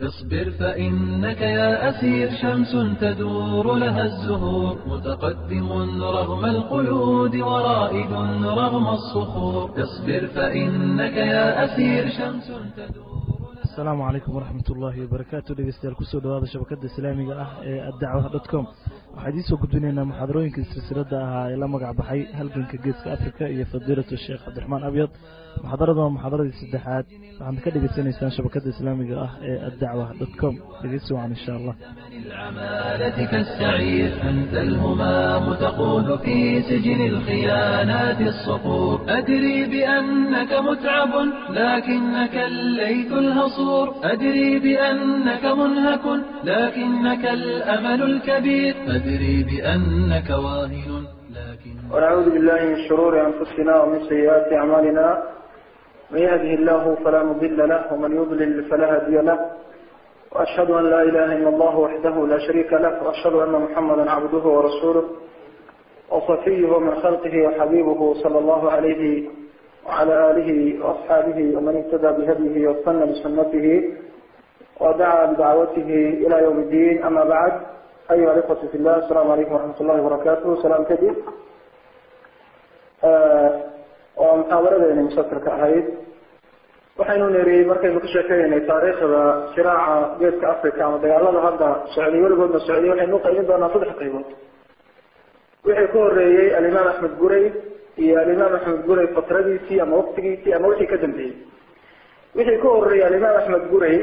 اصبر فإنك يا أسير شمس تدور لها الزهور متقدم رغم القيود ورائد رغم الصخور اصبر فإنك يا أسير شمس تدور asalaamu calaykum waraxmat ullaahi wabarakaatu dhegeystayaal kusoo dhawaada shabakada islaamiga ah ee addacwa dot com waxaa idiin soo gudbinaynaa muxaadarooyinkii silsilada ahaa ee la magac baxay halganka geeska africa iyo fadiilatu sheekh cabdiraxmaan abyad muxaadarada waa muxaadaradii saddexaad waxaad ka dhegeysanaysaan shabakada islaamiga ah ee addacwa dot com dhegeysi wacan insha allah العمالة كالسعير أنت الهمام تقود في سجن الخيانات الصقور أدري بأنك متعب لكنك الليث الهصور أدري بأنك منهك لكنك الأمل الكبير أدري بأنك واهن لكن ونعوذ بالله من شرور أنفسنا ومن سيئات أعمالنا من يهده الله فلا مضل له ومن يضلل فلا هادي له وأشهد أن لا إله إلا الله وحده لا شريك له وأشهد أن محمدا عبده ورسوله وصفيه من خلقه وحبيبه صلى الله عليه وعلى آله وأصحابه ومن اهتدى بهديه واستنى بسنته ودعا بدعوته إلى يوم الدين أما بعد أيها الإخوة في الله السلام عليكم ورحمة الله وبركاته سلام كدير ومحاضرة مسكرك أهيد waxaynu niri markaynu ka sheekeynay taariikhda shiraaca geeska africa ama dagaalada hadda socday weligoodna socday waxaynu uqaybin doonaa saddex qaybood wixii ka horeeyey alimaam axmed guray iyo alimaam axmed guray fatradiisii ama waktigiisii ama wixii ka dambeeyey wixii ka horeeyey alimaam axmed guray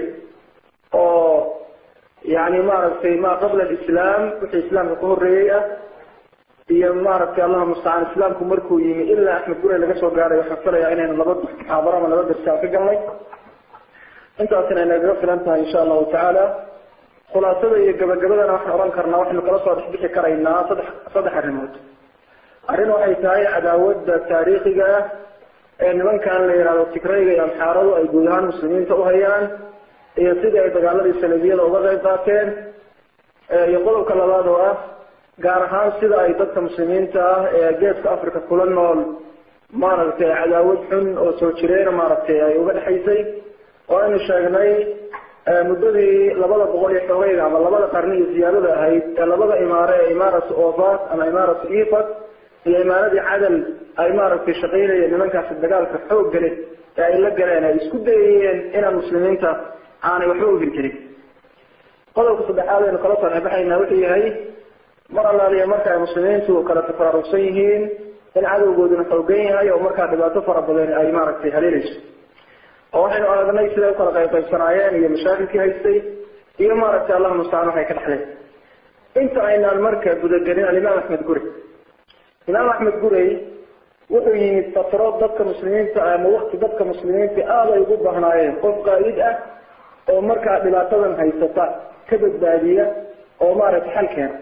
oo yani maaragtay ma qabla alislaam wixii islaamka ka horeeyey ah iyo maaragtay allahu mustacaan islaamku markuu yimi ilaa axmed gure laga soo gaaray waxaan filayaa inaynu laba muxaadaro ama laba darsi aan ka galnay intaasina inagaga filan tahay insha allahu tacaala khulaasada iyo gabagabadana waxaan ohan karnaa waxaynu kala soo dhexbixi karaynaa saddex saddex arrimood arrin waxay tahay cadaawada taariikhiga ah ee nimankan la yihahdo tigrayga iyo amxaaradu ay guud ahaan muslimiinta uhayaan iyo sidii ay dagaaladii salafiyada uga qayb qaateen iyo qodobka labaad oo ah gaar ahaan sida ay dadka muslimiinta ah ee geeska africa kula nool maaragtay cadaawad xun oo soo jireena maaragtay ay uga dhexaysay oo aynu sheegnay muddadii labada boqol iyo xogeyga ama labada qarni iyo ziyaadada ahayd ee labada imaare ee imaaratu ofat ama imaaratu ifat iyo imaaradii cadal ay maaragtay shaqaynayeen nimankaasi dagaalka xoog gale ee ay la galeen ay isku dayayeen inaan muslimiinta aanay waxba uhir jirin qodobka saddexaad aynu kala soo xebaxaynaa wuxuu yahay mar allaaliya marka ay muslimiintu kala tafararugsan yihiin in cadowgooduna xoogan yahay oo markaa dhibaato fara badan ay maaragtay haleelayso oo waxaynu aragnay siday ukala qaybqaybsanaayeen iyo mashaakilkii haystay iyo maaragtay allahu mustacaan waxay ka dhexleen inta aynaan marka gudagelin alimaam axmed gurey imaam axmed gurey wuxuu yimid fatro dadka muslimiinta ama wakti dadka muslimiinta aada ay ugu bahnaayeen qof qaa'id ah oo markaa dhibaatadan haysata ka badbaadiya oo maaragtay xal keena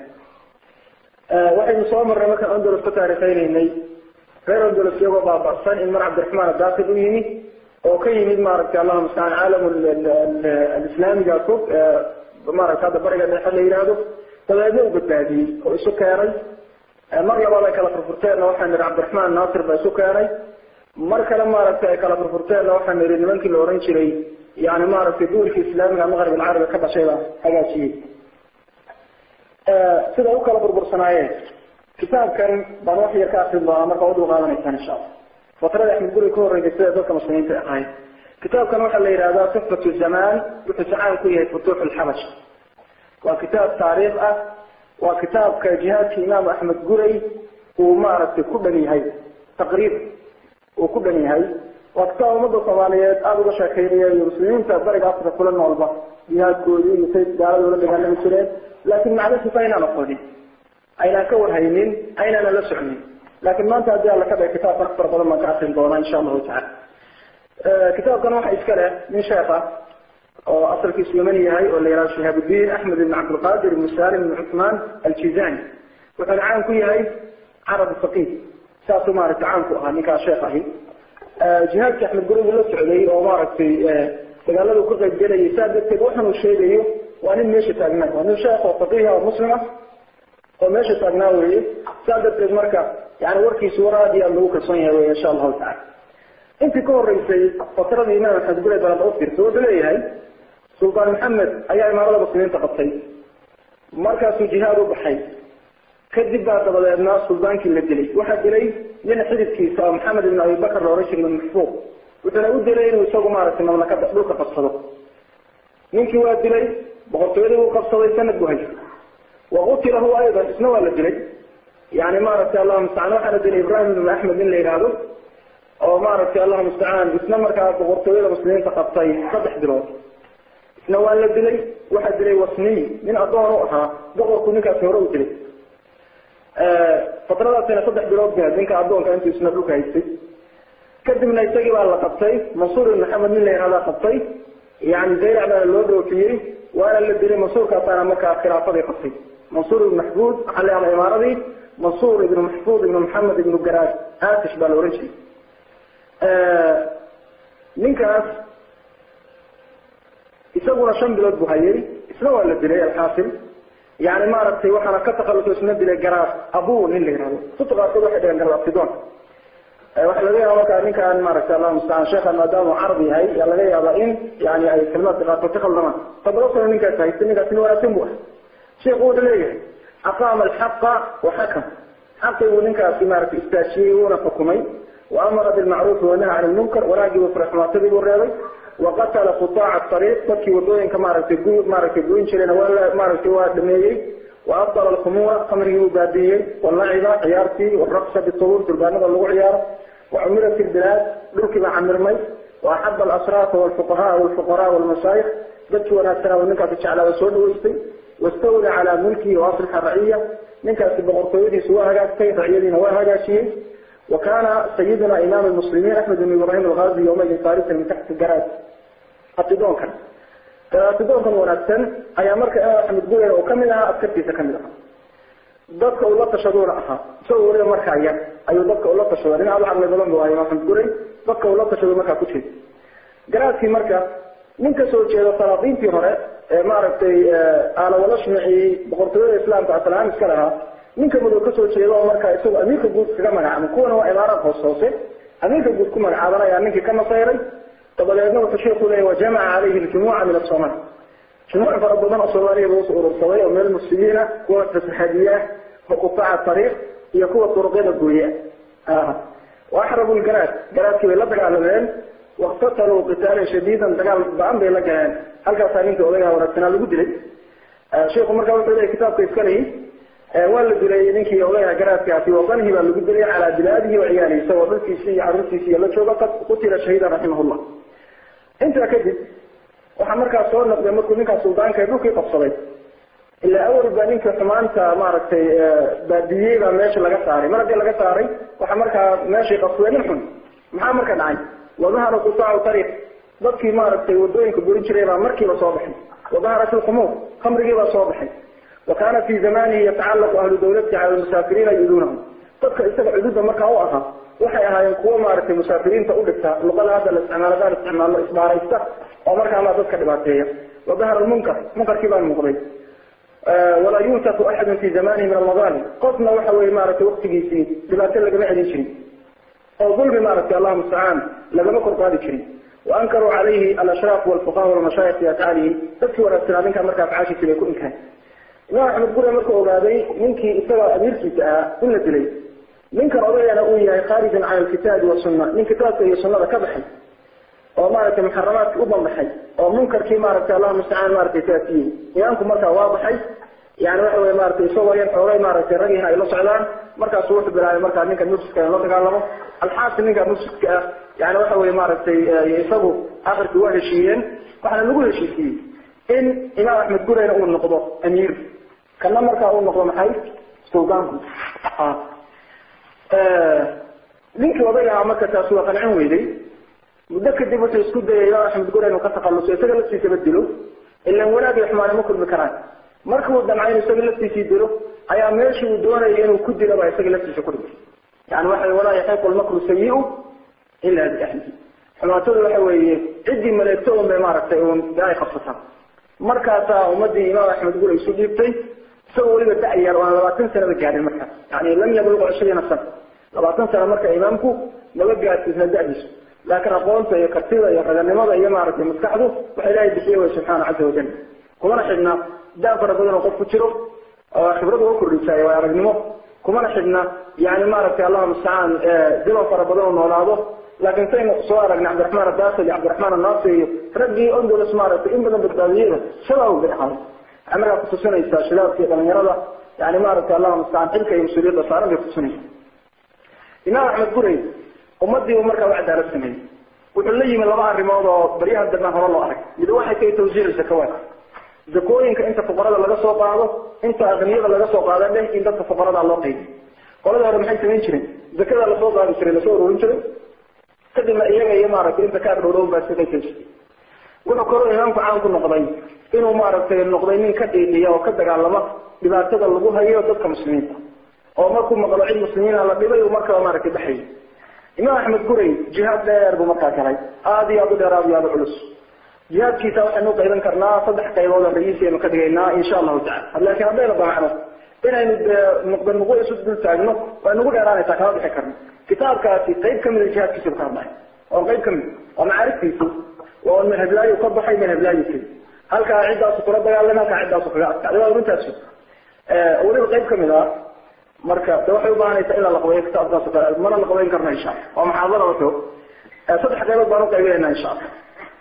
waxaynu soo marnay markaan ondolos ka taarikeyneynay reer ondolos iyagoo baaba'san in mar cabdiraxmaan adakil u yimi oo ka yimid maaragtay allahu mustacaan caalam alislaamiga fog maaragta hadda bariga dhexe la yihahdo dabeedna u badbaadiyey oo isu keenay mar labaad ay kala furfurteenna waxaan nihi cabdiraxmaan naasir baa isu keenay mar kale maaragtay ay kala furfurteenna waxaan nihi nimankii la oran jiray yani maaragtay duulkii islaamiga maqrib alcarabi ka dhashay baa hagaajiyey sida u kala burbursanaayeen kitaabkan baan wax yar ka akrin doonaa marka udul qaadanaysaan insha allah fatrada axmed guri ka horreysay sida dadka muslimiinta ahayd kitaabkan waxaa la yihahdaa sifatu zamaan wuxuu sacaan ku yahay futuux lxabash waa kitaab taariikh ah waa kitaabka jihaadka imaam axmed guray uu maaragtay ku dhan yahay taqriiban uu ku dhan yahay waa kitaab ummadda soomaaliyeed aada uga sheekeynaya iyo muslimiinta bariga africa kula noolba jihaadkoodii iyo say gaalada ula dagaalami jireen laakin macnasifa aynaan aqoonin aynaan ka warhaynin aynaanan la socnin laakin maanta haddii alla ka dhigay kitaabkan wax fara badan baan ka akrin doonaa insha allahu tacala kitaabkan waxa iska leh nin sheekh ah oo asalkiisu yamani yahay oo la yihahdo shihaabuddin axmed ibn cabdilqadir ibn salim ibn cuthmaan aljizani wuxuuna caan ku yahay carab faqih saasuu maaragtay caan ku ahaa ninkaas sheekh ahi jihaadka axmed gurigu la socday oo maaragtay dagaaladu ka qayb gelayay saa darteed waxan uu sheegayo waa nin meesha taagnaa waa nin sheekh oo faqiiha oo muslima oo meesha taagnaa weye saa darteed marka yani warkiisu war aad iyo aad lagu kalsoon yahay wey insha allahu tacala intii ka horeysay fatradii imaam axmed gure balad u firta wuxuu leeyahay suldaan maxamed ayaa imaarada muslimiinta qabtay markaasuu jihaad u baxay kadib baa dabadeedna suldaankii la dilay waxaa dilay nin xididkiisa oo maxamed ibn abibakar la ohan jiray ibn maxfuuq wuxuuna u dilay inuu isagu maaragtay mamlakada dhulka qabsado ninkii waa dilay boqortooyadii uu qabsaday sanad buu haystay waqutila huwa aydan isna waa la dilay yani maaragtay allahu mustacaan waxaana dilay ibrahim ibn axmed nin la yidhaahdo oo maaragtay allahu mustacaan isna markaa boqortooyada muslimiinta qabtay saddex bilood isna waa la dilay waxaa dilay wasniy nin adoon u ahaa boqorku ninkaasi hore u dilay fatradaasina saddex bilood ba ninka adoonka intuu isna dhulka haystay kadibna isagii baa la qabtay mansuur ibn maxamed nin la yihahdaa qabtay yani dayrac baana loo dhoofiyey waana la dilay mansuurkaasaana markaa khilaafadii qabtay mansuur ibn maxfuud waxaa la yahdaa imaaradii mansuur ibn maxfuud ibn maxamed ibn garaad aatish baa la ohan jiray ninkaas isaguna shan bilood buu hayay isna waa la dilay alxaasil yani maaragtay waxaana ka takhaluso isna dilay garaad abu nin la yihahdo kutub qaarkood waxay dhaheen garaad abtidoon waxaa laga yaaba markaa ninkaan maaragtay allahu mustacaan sheekha maadaama uu carab yahay yaa laga yaaba in yani ay kalimaadka qaarkood ka khaldamaan toddoba sano ninkaas haystay ninkaas nin wanaagsan bu ah sheekhu wuxuu leeyahay aqaama alxaqa waxakam xaqii buu ninkaasi maaragtay istaajiyey wuuna xukumay waamara bilmacruufi wanaha can lmunkar wanaagii buu faraxumaatadii buu reebay waqatala qutaaca ariiq dadkii wadooyinka maaragtay gu maaragtay goyn jirayna waa la maaragtay waa dhameeyey waabdala alkhumuura khamrigii buu baabiyey walaciba ciyaartii waraqsa bitubuur durbaanada lagu ciyaaro wacumirat ilbilaad dhulkii baa camirmay waaxaba alasraafa walfuqahaa walfuqaraa walmashaayikh dadkii wanaagsanaa ninkaasi jeclaaba soo dhaweystay wastawla calaa mulkihi waaslixa raciya ninkaasi boqortooyadiisu waa hagaagtay raciyadiina waa hagaajiyey وكان سيدنا إمام المسلمين أحمد بن إبراهيم الغازي يومئذ فارسا من تحت الجراد أتدون كان أتدون كان ونأتن أي مركة أحمد قولي وكملها أتكتي سكملها dadka uu la tashaduuna ahaa isagoo weliba markaa yar ayuu dadka ula tashada nin aad caqli badan bu ahay maxamed guray dadka uu la tashado markaa ku jeeda garaadkii marka nin ka soo jeeda salaadiintii hore ee maaragtay aalawalashmicii boqortooyada islaamka asalaam iska lahaa ninka madow kasoo jeeda oo markaa isagu amiirka guud kaga magacaabay kuwana waa imaarad hoos hoose amiirka guud ku magacaaban ayaa ninkii ka masayray dabadeedna wuxuu sheeku leeyahy wajamaca calayhi ljumuuca min asoomaal jumuuc fara badan oo soomaaliya buu usoo urursaday oo meel muslimiin ah kuwa fasaxadiye ah wa qutaaca ariiq iyo kuwa turuqyada gooye ah waaxrabu lgaraad garaadkii bay la dagaalameen waktataluu qitaalan shadiidan dagaal ba-an bay la galeen halkaasaa ninka odagaa wanaagsanaa lagu dilay sheikhu markaa wuxuu leeyahy kitaabka iskalehi waa la dilay ninkii odayaha garaadkaasi wadanihi baa lagu dilay calaa bilaadihi wa ciyaalihi isagoo dhulkiisi iyo caruurtiisi iyo la jooga qad qutila shahiidan raximahullah intaa kadib waxaa markaa soo noqday markuu ninkaa suldaanka dhulkii qabsaday ilaa awal baa ninka xumaanta maaragtay baadiyey baa meesha laga saaray mar haddii laga saaray waxaa markaa meeshii qabsaday nin xun maxaa marka dhacay wadahara qutaacu tariiq dadkii maaragtay wadooyinka burin jiray baa markiiba soo baxay wadaharat ilkhumuur khamrigii baa soo baxay وكان في زمانه يتعلق أهل دولته على المسافرين يؤذونهم dadka isaga cududa markaa u ahaa waxay ahaayeen kuwo maaragtay musaafiriinta u dhigta luqada hadda la isticmaaladaa isticmaalo isbaaraysta oo markaa ma dadka dhibaateeya wadahara lmunkar munkarkii baa muuqday walaa yuntaku axadun fi zamanihi min almadaalim qofna waxa weye maaragtay waktigiisii dhibaato lagama celin jirin oo dulmi maaragtay allahu mustacaan lagama kor qaadi jirin waankaruu calayhi alashraaf walfuqaha walmashaayikh fi afcaalihi dadkii wanaagsanaa ninkaa markaa afcaashiisi bay ku inkaan imaam axmed gure markuu ogaaday ninkii isagoo amiirkiisa ahaa in la dilay ninkan odayana uu yahay khaarijan cala alkitaabi wasunna nin kitaabka iyo sunnada ka baxay oo maaragtay muxaramaadki u banbaxay oo munkarkii maaragtay allahu mustacaan maaragtay saasiyey imaamku markaa waa baxay yani waxa weye maaragtay isagoo yan xoogay maaragtay ragiina ay la socdaan markaasu wuxuu bilaabay markaa ninka mufsidka in la dagaalamo alxaasil ninka mufsidka ah yani waxa weye maaragtay isagu akhirkii waa heshiiyeen waxaana lagu heshiisiyey in imaam axmed gureyna uu noqdo amiir kana markaa uu noqdo maxay suldaanku ninkii odayga ahaa marka taasi waa qancin weyday muddo kadib wuxuu isku dayay imaam axmed gure inuu ka takhaluso isaga laftiisaba dilo ilan wanaag iyo xumaane ma kulmi karaan marka uu damcay inuu isaga laftiisii dilo ayaa meeshii uu doonayay inuu ku dilo baa isaga laftiisa ku dhigay yani waxa walaa yaxiiqu lmakru sayi-u ila biahlihi xumaatadu waxa weeye ciddii maleegto un bay maaragtay un ay qabsataa markaasaa ummadii imaam axmed gure isu dhiibtay isagoo weliba da-yar oo aan labaatan sanaba gaadhin markaas yani lam yabluq cishriina sana labaatan sana marka imaamku maba gaadsiisna da-diisu laakiin aqoonta iyo kartida iyo raganimada iyo maaragtay maskaxdu waxa ilaahay bixiye way subxaana caza wajal kumana xidhna daa fara badan oo qof ku jiro oo khibrad uga kordhisaayo waa aragnimo kumana xidhna yani maaragtay allahuma mustacaan zaman fara badan oo noolaado laakiin saynu soo aragnay cabdiraxmaan addaakil iyo cabdiraxmaan annaasi iyo raggii ondolos maaragtay in badan badbaadiyeyba shabaab bay ahaay waxay markaa kutusinaysaa shabaabka iyo dhalinyarada yani maaragtay allahuma mustacaan xilka iyo mas-uuliyadda saaran bay kutusinaysa imaam axmed gurey ummadii uu markaa u cadaalad sameeyey wuxuu la yimi laba arrimood oo baryaha dambe hore loo arag mid waxay tahay tawsiic zakawaat zakooyinka inta fuqarada laga soo qaado inta aqniyada laga soo qaada dheh in dadka fuqarada loo qaybiyo qolada hore maxay samayn jireen zakada lasoo qaadi jiray lasoo ururin jiray kadibna iyaga iyo maaragtay inta ka agdhowdhown baa iska qaysan jirtay wuxuu kaloo imaamku caan ku noqday inuu maaragtay noqday nin ka dhiidhiya oo ka dagaalama dhibaatada lagu hayo dadka muslimiinta oo markuu maqlo cid muslimiina la dhibay uu markaba maaragtay baxayay imaam axmed gurey jihaad dheer buu markaa galay aada iyo aada u dheer aada iyo aada u culus jihaadkiisa waxaynu uqayban karnaa saddex qaybood oo ragiisaynu ka dhigaynaa insha allahu tacala laakiin haddayna damacno inaynu dee nuqda nuqo isu dul taagno way nagu dheeraanaysaa kama bixi karno kitaabkaasi qayb kamida jihaadkiisa ka hadlay waa qayb kamid waa macaariftiisi waa madhablaayo ka baxay madhablaayo keli halkaa ciddaasu kula dagaalamay halkaa ciddaasu kaga adkaaday waa runtaas weliba qayb kamid ah marka de waxay ubaahanaysaa in la laqbeeyo kitaabkaas o kale mana laqbeyn karno insha alla waa muxaadara wuxuu saddex qaybood baan uqaybinayna insha alla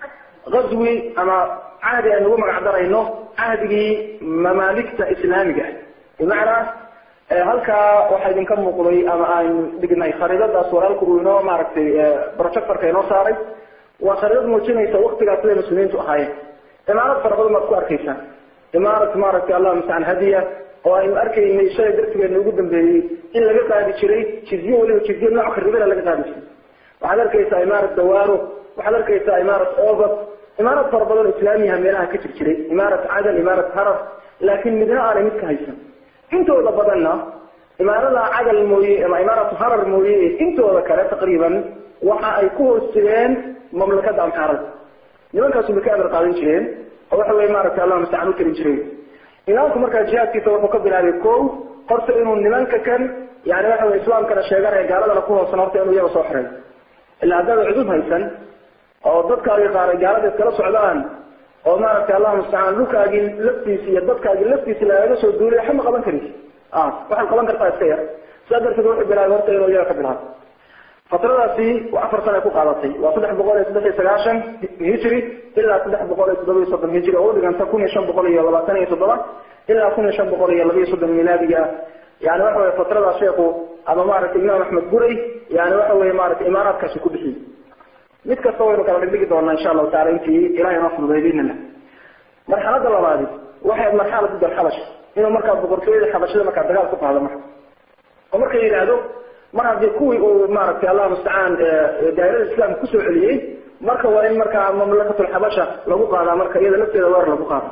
غزوي أما عهدي أن نقوم عبدالله عهدي ممالكة إسلامية بمعنى halka waxaa idinka muuqday ama aan dhignay khariidadaas walaalku uu inoo maaragtay projectorka inoo saaray waa khariidad muujinaysa waktigaas siday muslimiintu ahaayeen imaarad fara badan baad ku arkaysaa imaarad maaragtay allah mustacaan hadiya oo aynu arkaynay shalay darsigeena ugu dambeeyey in laga qaadi jiray jizye weliba jizye nooc kharibada laga qaadi jiray waxaad arkaysaa imaarad dawaaro waxaad arkaysaa imaarat over imaarad fara badan islaamiyaha meelaha ka jir jiray imaarat cadan imaarat harar laakiin midna aanay mid ka haysan intooda badanna imaarada cadal mooye ama imaaratu harar mooye intooda kale taqriiban waxa ay ku hoos jireen mamlakada amxaarada nimankaasu bay ka amar qaadan jireen oo waxa weye maaragtay allah mustacaan u tarin jiray imaamku markaa jihaadkiisa wuxuu ka bilaabay ko horta inuu nimanka kan yani waxa weye islaamkana sheeganaya gaaladana ku hoosan horta inuu iyaga soo xiray ilaa haddaada cudub haysan oo dadkaagii qaaray gaalada iskala socdaan oo maaragtay allah mustacaan dhulkaagii laftiisi iyo dadkaagii laftiisi lagaga soo duulay waxba ma qaban karaysi waxaad qaban kartaa iska yar sidaa darteed wuxuu bilaabay horta inuu iyaga ka bilaabo fatradaasi waa afar sana ay ku qaadatay waa saddex boqol iyo saddex iyo sagaashan hijri ilaa saddex boqol iyo toddoba iyo soddon hijri oo udhiganta kun iyo shan boqol iyo labaatan iyo toddoba ilaa kun iyo shan boqol iyo laba iyo soddon milaadiga yani waxa weye fatradaas sheekhu ama maaragtay imaam axmed guray yani waxa weye maaragtay imaaraadkaasi ku bixiyey mid kasta waynu kala dhigdhigi doonaa insha allahu taala intii ilahay noo fududay biidnillah marxalada labaadi waxay marxalad dal xabash inuu markaa boqortooyada xabashada markaa dagaal ku qaado marka oo marka yidhaahdo mar haddii kuwii uu maaragtay allah mustacaan daa'irada islaamka kusoo celiyey marka waa in markaa mamlakatulxabasha lagu qaadaa marka iyada lafteeda weer lagu qaado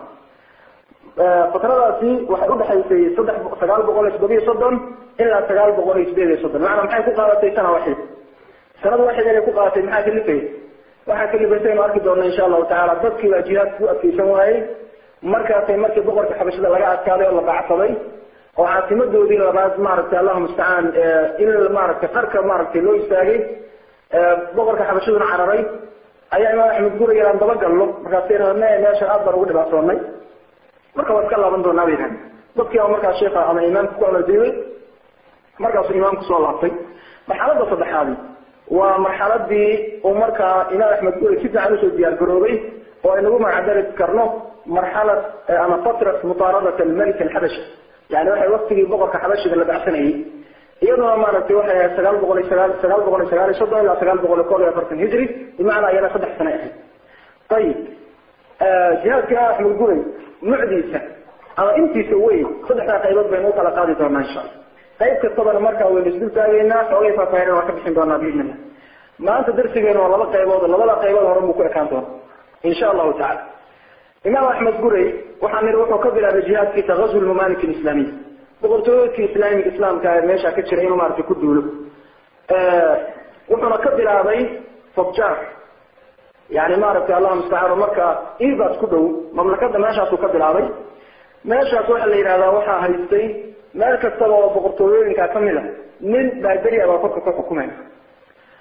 fatradaasi waxay udhexaysay saddex sagaal boqol iyo toddoba iyo soddon ilaa sagaal boqol iyo sideed iyo soddon macnaa maxay ku qaadatay sana waxid sanada waxid inay ku qaadatay maxaa kalifay waxaa kalifaysa inu arki doona insha allahu tacaala dadkii baa jihaadka u adkeysan waayey markaasay markii boqorka xabashada laga adkaaday oo la bacsaday oo caasimadoodii labaad maaragtay allahu mustacaan in maaragtay qarka maaragtay loo istaagay boqorka xabashaduna cararay ayaa imaam axmed guraya aan daba galno markaasay rabne meesha aad baan ugu dhibaatoonay marka waa iska laaban doonaa bay yidhahdeen dadkii baa markaa sheekha ama imaamka ku amaldiibay markaasuu imaamku soo laabtay marxalada saddexaadi waa marxaladii uu markaa imaam axmed guri si fiican usoo diyaar garoobay oo aynagu magacdari karno marxalad ama fatrat mutaaradat almalik alxabashi yani waxay waktigii boqorka xabashiga la bacsanayay iyaduna maaragtay waxay ahayd sagaal boqol iyo sagaal sagaal boqol iyo sagaal iyo soddon ilaa sagaal boqol iyo kol iyo afartan hijri bimacnaa iyana saddex sano ahayd ayib jihaadka axmed guray nucdiisa ama intiisa weyn saddexdaa qaybood baynu ukala qaadi doonaa insha alla qayb kastabana markaa waynu isdul taagaynaa xoogay faahfaahin waan ka bixin doonaa biidn illah maanta darsigeenu waa laba qaybood labada qaybood horan buu ku ekaan doona insha allahu tacala imaam axmed guray waxaa niri wuxuu ka bilaabay jihaadkiisa ghazw lmamalik alislaamiy boqortooyadkii islaamiga islaamka ee meesha ka jira inuu maaragtay ku duulo wuxuuna ka bilaabay fobjar yani maaragtay allah mustacaan marka ibas ku dhow mamlakada meeshaasuu ka bilaabay meeshaas waxaa la yidhahdaa waxaa haystay meel kastaba oo boqortooyooyinka kamid a nin baaderi baa korka ka xukumay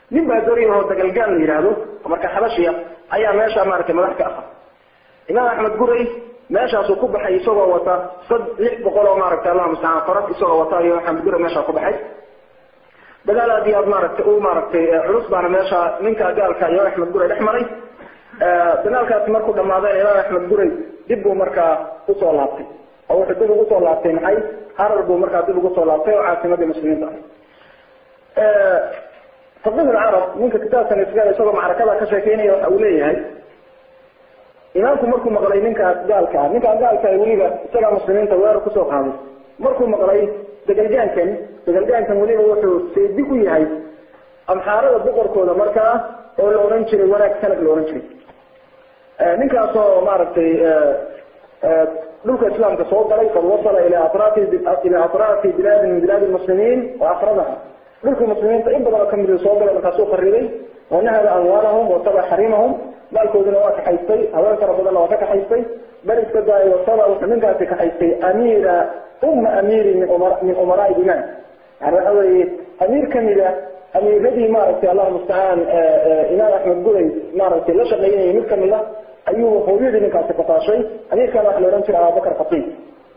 nin baa dori oo dagalgaan la yidhaahdo marka xabashiya ayaa meesha maaragtay madax ka ahaa imaam axmed guray meeshaasuu ku baxay isagoo wata sad lix boqol oo maaragtay allah mustacaan farad isagoo wata iyo axmed guray meeshaa ku baxay dagaal aad iyo aad maaragtay u maaragtay culus baana meesha ninka gaalka iyo axmed guray dhex maray dagaalkaasi markuu dhamaadeen imaam axmed guray dib buu markaa usoo laabtay oo wuxuu dib ugu soo laabtay maxay harar buu markaa dib ugu soo laabtay oo caasimadii muslimiinta ah faqih lcarab ninka kitaabkan isga isagoo macrakada ka sheekeynaya waxa uu leeyahay imaamku markuu maqlay ninkaas gaalka ah ninkaa gaalka ah weliba isagaa muslimiinta weerar kusoo qaaday markuu maqlay dagalgaankan dagalgaankan weliba wuxuu seedi u yahay amxaarada boqorkooda markaa oo la odhan jiray wanaag sanad la odhan jiray ninkaasoo maaragtay dhulka islaamka soo galay qad wasala ila atraafi ila atraafi bilaadi min bilaadi lmuslimiin wa akradaha dhulka muslimiinta in badan oo kamid soo galay markaasuu qariday wanahada amwaalahum wataba xarimahum maalkooduna waa kaxaystay haween fara badanna waa ka kaxaystay bal iska daay wataba wuxuu ninkaasi kaxaystay amiira uma amiiri min umara min umaraai biman yani waxa weeye amiir kamida amiiradii maaragtay allahu mustacaan imaam axmed guray maaragtay la shaqeynayay mid kamid a ayuu hooyadii ninkaasi qafaashay amiirkana waxa la odhan jiray abubakar khatiib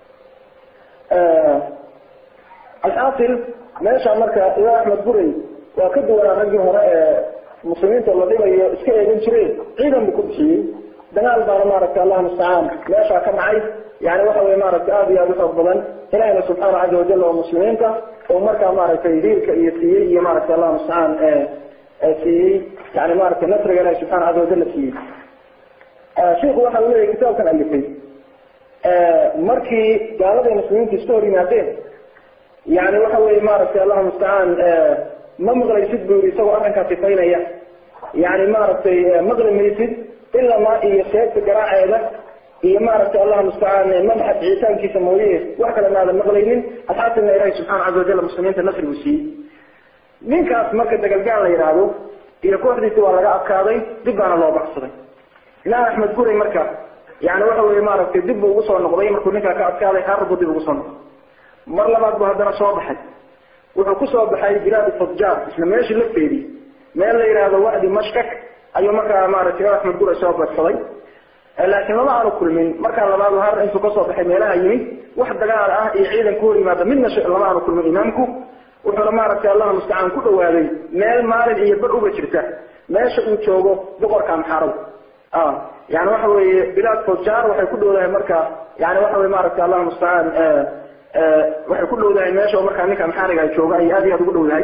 alxaasil meesha marka imaam axmed guray waa ka duwanaa raggii hore ee muslimiinta la dhibayo iska eegan jireen ciidan buu ku bixiyey dagaal baana maaragtay allahu mustacaan meeshaa ka dhacay yani waxa weye maaragtay aada iyo aada u xoog badan ilahina subxaana caza wajal oo muslimiinta oo markaa maaragtay hiilka iyo siiyey iyo maaragtay allahu mustacaan siiyey yani maaragtay nasriga ilahi subxana caza wajal siiyey shiku waxa uu leeyahy kitaabkan alifay markii gaaladii muslimiinta iska hor yimaadeen yani waxa weye maaragtay allahu mustacaan ma maqlaysid bu yiri isagoo arrinkaa sifaynaya yani maaragtay maqli maysid ilamaa iyo seebta garaaceeda iyo maaragtay allahu mustacaan madaxa bixitaankiisa mooye wax kale maadan maqlaynin alxaasilna ilahi subxana caza wajal muslimiinta nasrigu siiyey ninkaas marka dagalgaan la yidhaahdo iyo kooxdiisi waa laga adkaaday dib baana loo baxsaday imaam axmed guray marka yani waxa weye maaragtay dib buu ugu soo noqday markuu ninkaa ka adkaaday harar buu dib ugu soo noqday mar labaad buu haddana soo baxay wuxuu kusoo baxay bilaad fadjar isla meeshii lafteedii meel la yidhaahdo wadi mashkak ayuu markaa maaragtay imaam axmed guray soo badsaday laakiin lama aanu kulmin markaa labaad har intuu kasoo baxay meelaha yimid wax dagaal ah iyo ciidan ku hor yimaada midna lama aanu kulmin imaamku wuxuuna maaragtay allahu mustacaan ku dhawaaday meel maalin iyo bar uga jirta meesha uu joogo boqorka amxaarada yani waxa weeye bilaad fadjar waxay ku dhowdahay marka yani waxa weye maaragtay allahu mustacaan waxay ku dhowdahay meesha markaa ninka amxaariga jooga ay aad iyo aad ugu dhowdahay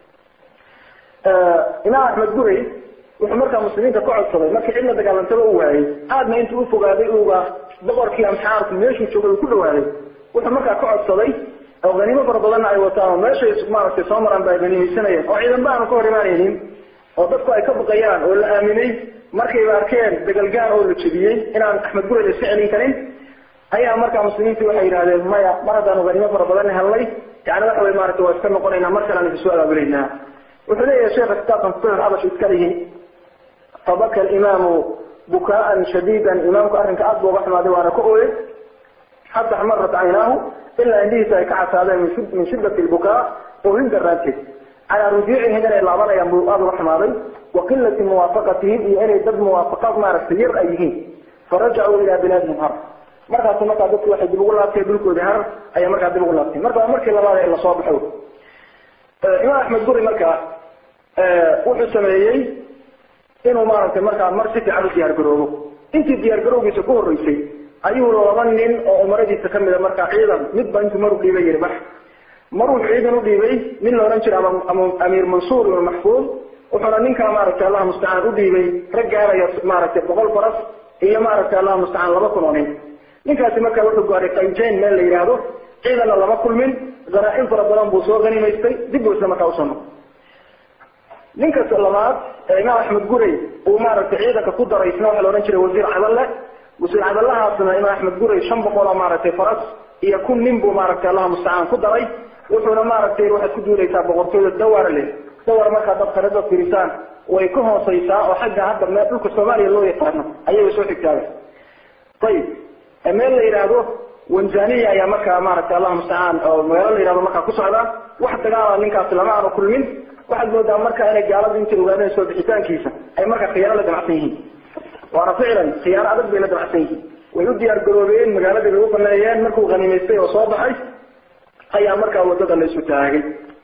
imaam axmed guray wuxuu markaa muslimiinta ka codsaday markii cidla dagaalantaba u waayey aadna intuu ufogaaday uga boqorkii amxaarku meeshuu joogay uu ku dhawaaday wuxuu markaa ka codsaday oo haniimo fara badanna ay wataan oo meeshay maaragtay soo maraan ba ay ganimaysanayeen oo ciidanba aanu ka hor imaanaynin oo dadku ay ka baqayaan oo la aaminay markayba arkeen dagalgaan oo la jebiyey inaan axmed guray la iska celin karin ayaa markaa muslimiintii waxay yidhahdeen maya mar haddaanu haniimo fara badan helnay yani waxa wey maaragtay waa iska noqonaynaa mar kale aan isu abaabuleynaa wuxuu leeyahay sheekha kitaabkan futuux xabash iska lihi fabaka alimaamu bukaaan shadiidan imaamku arrinka aad buu uga xumaaday waana ka ooyey xata axmarat caynaahu ilaa indhihiisa ay ka casaadeen min shiddati lbukaa oohin daraanteed calaa rujuucihim inay laabanayaan buu aada uga xumaaday wa qilati muwaafaqatihim iyo inay dad muwaafaqaad maaragtay yar ay yihiin farajacuu ilaa bilaadihim har markaasu markaa dadku waxay dib ugu laabteen dhulkoodii harar ayay markaa dib ugu laabteen marka waa markii labaad ee lasoo baxo imaam axmed guri markaa wuxuu sameeyey inuu maaragtay markaa mar si fiican u diyaar garoobo intii diyaar garowgiisa ku horreysay ayuu laba nin oo umaradiisa kamida markaa ciidan midba intuu mar u dhiibay yiri bax mar wuxuu ciidan u dhiibay nin la odhan jiray amiir mansuur ibnu maxfuud wuxuuna ninkaa maaragtay allah mustacaan u dhiibay rag gaaraya maaragtay boqol faras iyo maaragtay allah mustacaan laba kun oo nin ninkaasi markaa wuxuu gaaray qanjayn meel la yidhaahdo ciidanna lama kulmin zanaa-in fara badan buu soo ganimaystay dib buu isla markaa usoo noqday ninka labaad ee imaam axmed guray uu maaragtay ciidanka ku daray isna waxaa la odhan jiray wasiir cadalle wasiir cadallahaasna imaam axmed guray shan boqol oo maaragtay faras iyo kun nin buu maaragtay allah mustacaan ku daray wuxuuna maaragtay waxaad ku duulaysaa boqortooyda dawara leh dawar markaa dad kharada firisaan way ka hooseysaa oo xagga hadda meel dhulka soomaaliya loo yaqaano ayay soo xigtaaga ayib meel la yidhaahdo wanzaniya ayaa markaa maaragtay allah mustacaan oo magaalo la yihahdo markaa ku socda wax dagaala ninkaasi lama aanu kulmin waxaad moodaa marka inay gaaladu intay ogaadeen soo bixitaankiisa ay marka khiyaano la damacsan yihiin waana ficlan khiyaano adag bay la damacsan yihiin way u diyaar garoobeen magaaladii bay u baneeyeen markuu haniimaystay oo soo baxay ayaa markaa wadada la isu taagay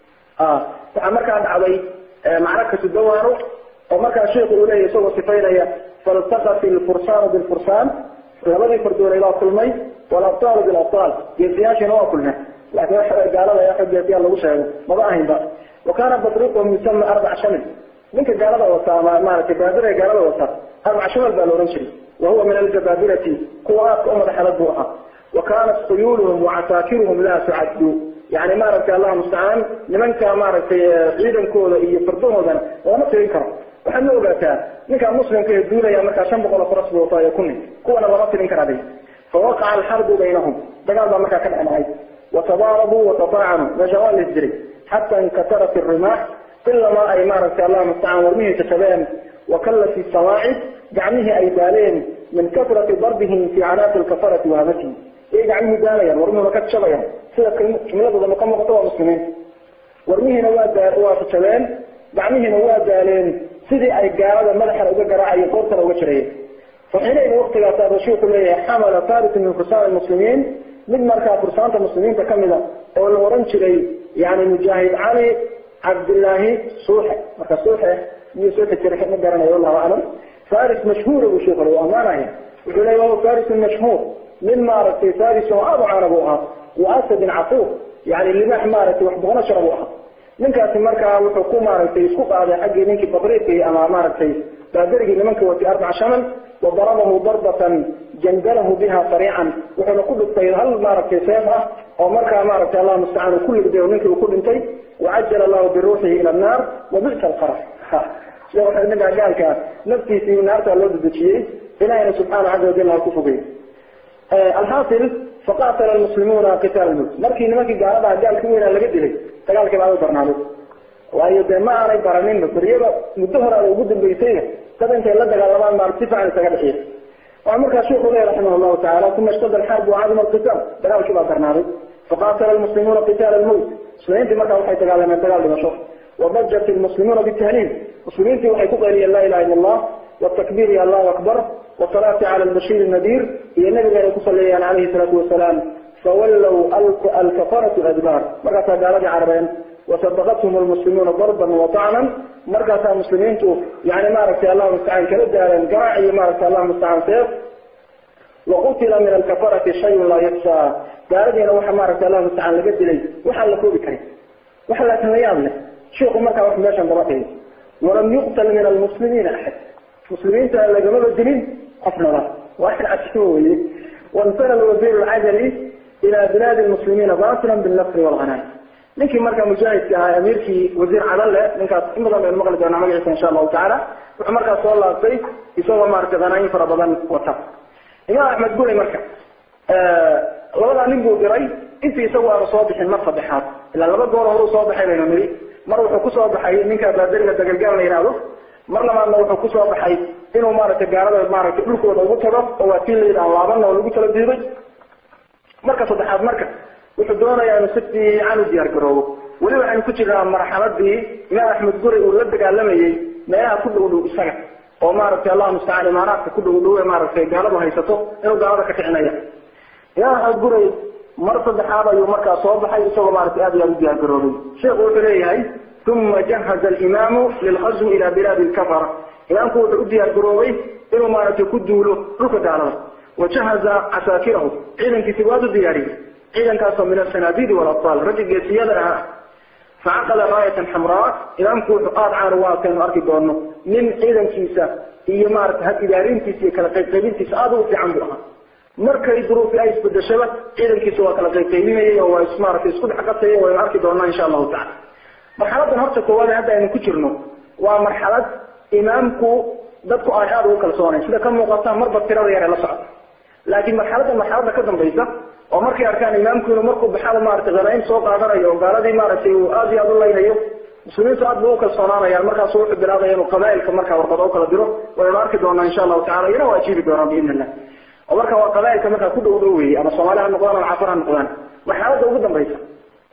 waxaa markaa dhacday macrakatu dawano oo markaa sheikhu uu leeyahy isagoo sifaynaya faltaqat ilfursaanu bilfursaan labadii fardoonay baa kulmay walabtaalu bilabtaal geesiyaashiina waa kulmeen laakiin waxa gaalada ee xog geesiyaal lagu sheego maba ahaynba wa kaana badriquhum yusama arbac shamil ninka gaalada wata ama maaragtay baadira ee gaalada wata arbac shamal baa la ohan jiray wa huwa min aljabaabirati kuwa aadka u madaxalad buu ahaa wa kaanat khuyuuluhum wacasaakiruhum laa tucaddu yani maaragtay allah mustacaan nimanka maaragtay ciidankooda iyo fardahoodana lama tirin karo waxaad ma ogaataa ninkaa muslimka ee duulaya markaa shan boqol oo faras buu wataa iyo kun nin kuwana lama tirin karaa day fawaqaca alxarbu baynahum dagaal baa markaa ka dhexnacay watadaarabuu watafaacanuu meesha waa lis jiray xata inkatarat irimaax ilamaa ay maaragtay allah mustacaan warmihii jajabeen wakallat sawaacid gacmihii ay daaleen min kasrati darbihim fi canaaqi lkafarati wahamatihi iyay gacmihii daalayaan warmuhuna ka jabayaan sida jumladooda ka muuqato waa muslimiin warmihiina waa daa waa jajabeen gacmihiina waa daaleen sidii ay gaalada madaxana uga garaacayeen qoortana uga jirayeen faxiinayna waktigaas abu shiiku leeyahay xamala farisu min fursaan muslimiin mid markaa fursaanta muslimiinta kamida oo la oran jiray yani mujaahid cali cabdillaahi suuxe marka suuxe miyuu soo tajiray ma garanayo wallahu aclam faris mashhuura buu sheekhu u amaanaya wuxuu leeyahy wahuwa farisun mashhuur min maaragtay faris oo aada u caana buu ahaa wa asadin cafuuf yani libax maaragtay wax boqono shara buu ahaa ninkaasi markaa wuxuu ku maaragtay isku qaaday xaggii ninkii badriiqii ama maaragtay baadarigii nimanka watay arbac shaman wadarabahu darbatan jandalahu biha sariican wuxuuna ku dhigtay hal maaragtay seef ah oo markaa maaragtay allah mustacaan uu ku ligday oo ninkii uu ku dhintay wacajala allahu biruuxihi ila annaar wabisa alqarar sida waxa ninkaa gaalkaa naftiisii naartaa loo dedejiyey ilahina subxaana caza wajal ha ku fogey alxaasil faqatala almuslimuuna qitaal mut markii nimankii gaaladaha gaalka weynaa laga dilay dagaalkii baa u darnaaday waayo dee ma aanay baraninba beryada muddo horaada ugu dambeysayna dad intay la dagaalamaan maar si fiican isaga dhixiya waxaa markaa sheikhu leeyahy raximah llahu tacala uma ishtada alxarbu wacadima alqitaal dagaalkii baa darnaaday faqatala almuslimuuna qitaala almowt muslimiintii markaa waxay dagaalameen dagaal dhimasho وضجت المسلمون بالتهليل مسلمين في وحي تقل لا إله إلا الله والتكبير يا الله أكبر والصلاة على البشير النذير هي النبي عليه الصلاة عليه الصلاة والسلام فولوا الكفرة الأدبار مرة قال عربين وصدقتهم المسلمون ضربا وطعنا مرة المسلمين يعني ما رأت الله مستعان كلد على قراعي ما رأت الله مستعان سيف وقتل من الكفرة شيء لا يخشى قال لي لو حمارة الله مستعان لقد لي وحلقوا بكري وحلقوا ليامنا شيخ مركا واحد ماشي ضربته ولم يقتل من المسلمين احد مسلمين تلا جمال الدين قفنا واحد عشوي وانتقل الوزير العجلي الى بلاد المسلمين باطلا بالنصر والغنائم لكن مركا مجاهد كها اميركي وزير عدل ninkaas in badan baynu maqli doonaa magaciisa insha allahu tacaala wuxuu markaas soo laabtay isagoo maaragtay qanaayin fara badan wata imaam axmed guley marka labadaa nin buu diray intii isagu aanu soo bixin mar saddexaad ilaa laba goor horuu soo baxay baynu niri mar wuxuu kusoo baxay ninka baadariga dagalgaal la yidhaahdo mar labaadna wuxuu kusoo baxay inuu maaragtay gaalada maaragtay dhulkooda ugu tago oo waa tii la yidhaha laabana oo lagu tala diiday marka saddexaad marka wuxuu doonayaa inuu si fiican u diyaar garoobo weli waxaynu ku jirnaa marxaladii imaam axmed guri uu la dagaalamayey meelaha ku dhow dhow isaga oo maaragtay allah mustacaan imaaraadka ku dhow dhow ee maaragtay gaaladu haysato inuu gaalada ka kicinaya imaam axmed guray mar saddexaad ayuu markaa soo baxay isagoo maaragtay aad iyo aad u diyaar garoobay sheekhu wuxuu leeyahay uma jahaza alimaamu lilghazwi ila bilaadi lkafara imaamku wuxuu u diyaar garoobay inuu maaragtay ku duulo dhulka gaalada wajahaza casaakirahu ciidankiisi waad u diyaariyey ciidankaasoo min asanaadidi walabtaal raggi geesiyada ahaa facaqala raayatan xamraa imaamku wuxuu aada caan uga arkaynu arki doono nin ciidankiisa iyo maaragtay had idaarintiisa iyo kala qaybqaybintiisa aada ugu fiican buu ahaa markay duruufi ay isbedeshaba ciidankiisa waa kala qaybqaybinayay oo waa maaragtay isku dhex qasayay waynu arki doonaa insha allahu tacala marxaladan horta koowaad hadda aynu ku jirno waa marxalad imaamku dadku ay aada ugu kalsoonayn sida ka muuqata marba tirada yare la socda laakiin marxaladda marxaladda ka dambaysa oo markay arkaan imaamku inuu markuu baxada maaragtay hanayn soo qaadanayo oo gaaladii maaragtay uu aada iyo aada u laynayo muslimiintu aad bay u kalsoonaanayaan markaasu wuxuu bilaabaya inuu qabaa'ilka markaa warqada u kala diro waynu arki doonaa insha allahu tacala iyana waa ajiibi doonaa biidn illah oo marka waa qabaa'ilka markaa ku dhow dhow weeye ama soomaali ha noqdaan ama cafar ha noqdaan marxaladda ugu dambaysa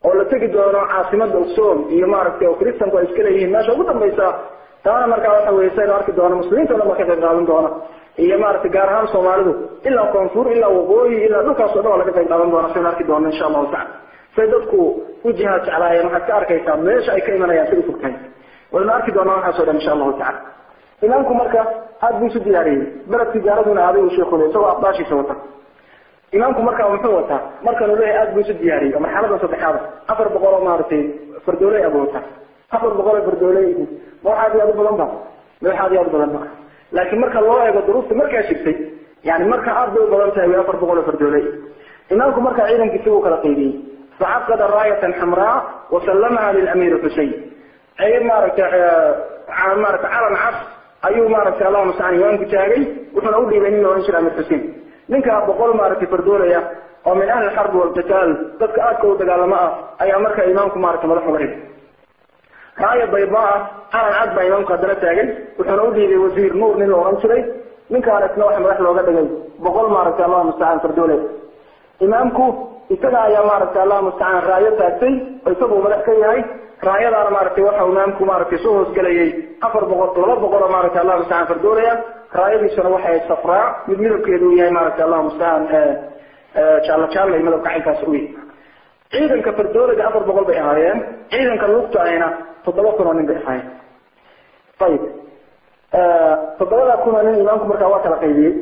oo la tegi doono caasimada ogsoon iyo maaragtay oo kristanku ay iska leeyihiin meesha ugu dambaysa taana markaa waxa weye saynu arki doono muslimiinta o dhan ba ka qayb qaadan doona iyo maaragtay gaar ahaan soomaalidu ilaa koonfur ilaa waqooyi ilaa dhulkaas o dhan waa laga qayb qaadan doona saynu arki doono insha allahu tacala say dadku u jihaad jeclaayeen waxaad ka arkaysaa meesha ay ka imanayaan say ufogtahay waynu arki doonaa waxaas o dhan insha allahu tacala imaamku marka aad buu isu diyaariyey beledkii gaaladuna aaday uu sheekule isagoo afdaashiisa wata imaamku marka muxuu wataa markanuu leeyahay aad buu isu diyaariyey oo marxalada saddexaada afar boqol oo maaragtay fardooley abuu wataa afar boqol oo fardooley ma wax aad iyo aad u badan ba ma wax aad iyo aad u badan ba laakiin marka loo eego duruufta markaa jirtay yani marka aad bay u badan tahay way afar boqol oo fardooley imaamku marka ciidankiisi wuu kala qaybiyey facaqada raayatan xamraa wasallamaha lilamiir xusein ay maaragtay maaragtay calan cas ayuu maaragtay allahu mustacaan imaamku taagay wuxuuna u dhiibay nin la ohan jira amir xusein ninkaa boqol maaragtay fardoolaya oo min ahli xarbi walqitaal dadka aadka u dagaalamo ah ayaa marka imaamku maaragtay madax uga dhigay raaya baydaa ah calan cad baa imaamku haddana taagay wuxuuna u dhiibay wasiir nuur nin la ohan jiray ninkaan isna waxa madax looga dhigay boqol maaragtay allahu mustacaan fardoole imaamku isaga ayaa maaragtay allahu mustacaan raayo taagtay oo isaguu madax ka yahay raayadaana maaragtay waxa imaamku maaragtay soo hoosgelayay afar boqol laba boqol oo maaragtay allahu mustacaan fardoolaya raayadiisuna waxay safraa mid midabkeedu uu yahay maaragtay allahu mustacaan jaalla jaalla iyo midabka caynkaas u yahay ciidanka fardoolaga afar boqol bay ahaayeen ciidanka lugta ahayna toddoba kun oo nin bay ahaayeen ayib toddobada kun oo nin imaamku markaa waa kala qaybiyey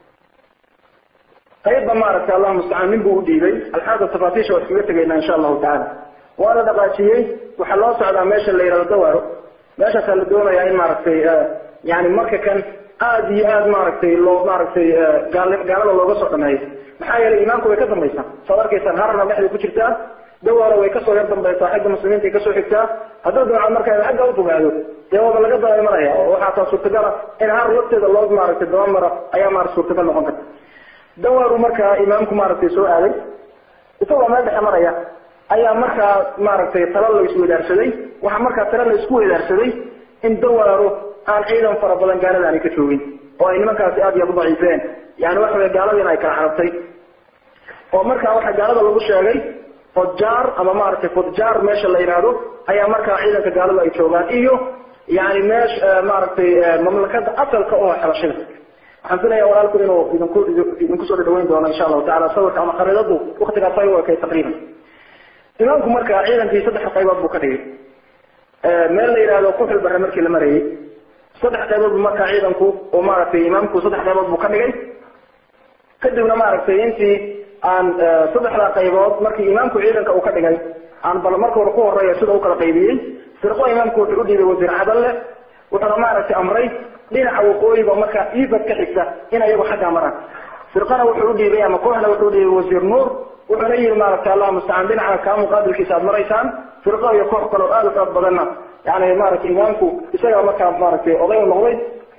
qaybba maaragtay allahu mustacaan nin buu u dhiibay alxaada tafaatiisha waa iskaga tegaynaa insha allahu tacaala waa la dhaqaajiyey waxaa loo socdaa meesha la yihahdo dawaaro meeshaasaa la doonayaa in maaragtay yani marka kan aada iyo aada maaragtay loo maaragtay gaal gaalada looga soo dhameeyo maxaa yeelay imaamku way ka dambaysaa saad arkaysaan harana dhexday ku jirtaa dawaaro way kasoo yar dambaysaa xagga muslimiinta ay kasoo xigtaa hadduu dabcan marka xagga ufogaado dee waaba laga daba imanaya oo waxaa taa suurtagala in har lafteeda loo maaragtay dabamara ayaa maarata suurtagal noqon karta dawaaru markaa imaamku maaragtay soo aaday isagoo meel dhexe maraya ayaa markaa maaragtay talo la isweydaarsaday waxaa markaa talo la isku weydaarsaday in dawaaro aan ciidan fara badan gaalada aanay ka joogin oo ay nimankaasi aada iyo aad u daciifeen yani waxa wey gaaladiina ay kala carabtay oo markaa waxaa gaalada lagu sheegay fodjaar ama maaragtay fodjaar meesha la yidhaahdo ayaa markaa ciidanka gaalada ay joogaan iyo yani meesha maaragtay mamlakada asalka oo xabashida waxaan filaya walaalku inuu idinku idinku soo dhadhaweyn doono insha allahu tacala sawirka ama khariidadu waktigaas ay u ekay taqriiban imaamku marka ciidankii saddex qaybood buu ka dhigay meel la yidhahdo kuxul bare markii la marayay saddex qaybood bu markaa ciidanku oo maaragtay imaamku saddex qaybood buu ka dhigay kadibna maaragtay intii aan saddexdaa qaybood markii imaamku ciidanka uu ka dhigay aan bal marka hore ku horeeya sida u kala qaybiyey firqo imaamku wuxuu u dhiibay wasiir cadalle wuxuuna maaragtay amray dhinaca waqooyiga markaa iibad ka xigta in ayagu xaggaa maraan firqana wuxuu u dhiibay ama kooxna wuxuu u dhiibay wasiir nuur wuxuuna yihi maaragtay allah mustacaan dhinaca kaa muqaabilkiisa aad maraysaan firqo iyo koox kale oo aada u xoog badanna yani maaragtay imaamku isagaa markaa maaragtay oday u noqday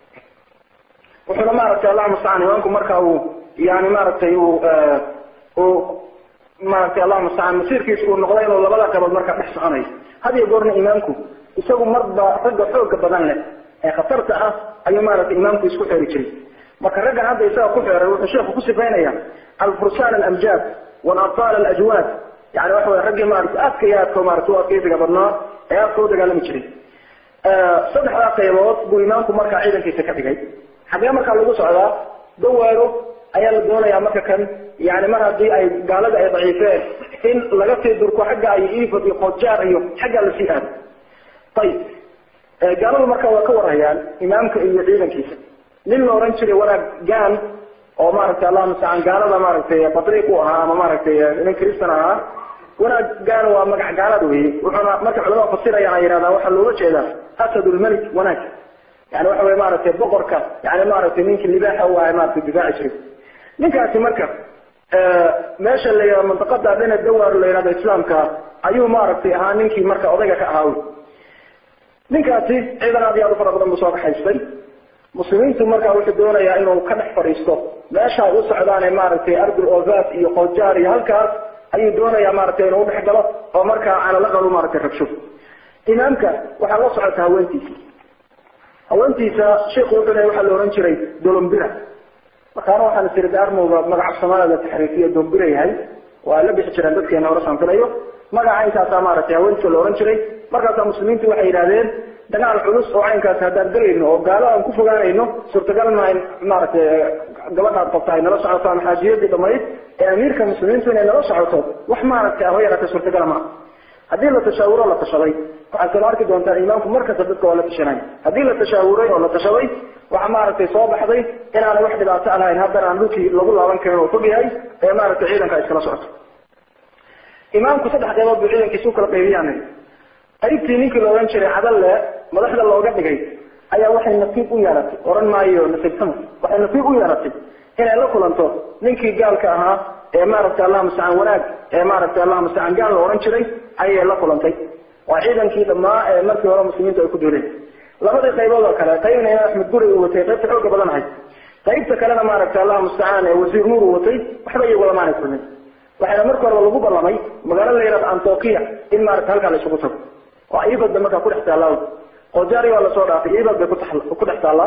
wuxuuna maaragtay allah mustacaan imaamku marka uu yani maaragtay uu uu maaragtay allah mustacaan masiirkiisa uu noqday inuu labada qabood markaa dhex soconayo had iyo goorna imaamku isagu marba ragga xooga badan leh ee khatarta ah ayuu maaragtay imaamku isku xeeri jiray marka raggan hadda isaga ku xeeray wuxuu sheekhu ku sifaynaya alfursaan alamjaad walabtaal alajwaad yani waxa wey raggii maaragtay aadka iyo aadka maaragtay u adkeysiga badnaa ee aadka u dagaalami jiray saddexdaa qaybood buu imaamku markaa ciidankiisa ka dhigay xagee markaa lagu socdaa dawaaro ayaa la doonayaa marka kan yani mar haddii ay gaalada ay daciifeen in laga sii durko xagga ay ifad iyo qoodjaar iyo xaggaa lasii aado ayib gaaladu marka waa ka warhayaan imaamka iyo ciidankiisa nin la oran jiray wanaag gaan oo maaragtay allah mustacaan gaalada maaragtay batriiq u ahaa ama maaragtay nin kristan ahaa wanaag gaan waa magac gaalada weye wuxuuna marka culamada fasirayaan ay yidhahdaan waxaa looga jeedaa asadulmelik wanaag yani waxa wey maaragtay boqorka yani maaragtay ninkii libaaxa u ahay maaragtay difaaci jiray ninkaasi marka meesha la yihahdo mantaqada dhina dawaar la yihahdo islaamka ayuu maaragtay ahaa ninkii marka odayga ka ahaa ninkaasi ciidan aad iyo aad u fara badan buu soo kaxaystay muslimiintu marka wuxuu doonayaa inuu ka dhex fadhiisto meesha ay u socdaan ee maaragtay ardul ozat iyo qojaar iyo halkaas ayuu doonayaa maaragtay inuu udhex galo oo markaa canalaqalu maaragtay rabsho imaamka waxaa la socota haweentiisa haweentiisa sheikhu wuxuu leeyahy waxaa la ohan jiray dolombira markaana waxaan isiri daarmowga magaca soomaalida taxriifiya dolombira yahay waa la bixi jireen dadkeena hore saan filayo magaca caynkaasaa maaragtay haweenka la ohan jiray markaasaa muslimiintu waxay yidhahdeen dagaal culus oo caynkaas haddaan galayno oo gaalo aan ku fogaanayno suurtagal maa in maaragtay gabadhaad qabta ay nala socoto ama xaajiyadii dhamayd ee amiirka muslimiintu inay nala socoto wax maaragtay ah yaraatay suurtagala maa haddii la tashaawuro la tashaday waxaad kala arki doontaan imaamku markasta dadka waa la tashanay haddii la tashaawuray oo la tashaday waxa maaragtay soo baxday inaanay wax dhibaato lahayn haddana aan dhulkii lagu laaban karin oo fog yahay ee maaragtay ciidanka ay iskala socoto imaamku saddex qaybood buu ciidankiisa u kala qaybiyaan qaybtii ninkii la odhan jiray cadalle madaxda looga dhigay ayaa waxay nasiib u yeelatay oran maayo nasiibtama waxay nasiib u yeelatay inay la kulanto ninkii gaalka ahaa ee maaragtay allah mustacaan wanaag ee maaragtay allah mustacaan gaal la odhan jiray ayay la kulantay waa ciidankii dhammaa ee markii hore muslimiintu ay ku duuleen labadii qaybood oo kale qaybna imaam axmed guri uu watay qaybta xooga badanahay qaybta kalena maaragtay allah mustacaan ee wasiir nuur uu watay waxba iyagu lamaanay kulmin waxaana marka horeba lagu ballamay magaalo la yihahdo antokiya in maaragtay halkaa la isugu tago waa ibadba markaa kudhex taallaa qojaari waa lasoo dhaafay ibad bay ku dhex taallaa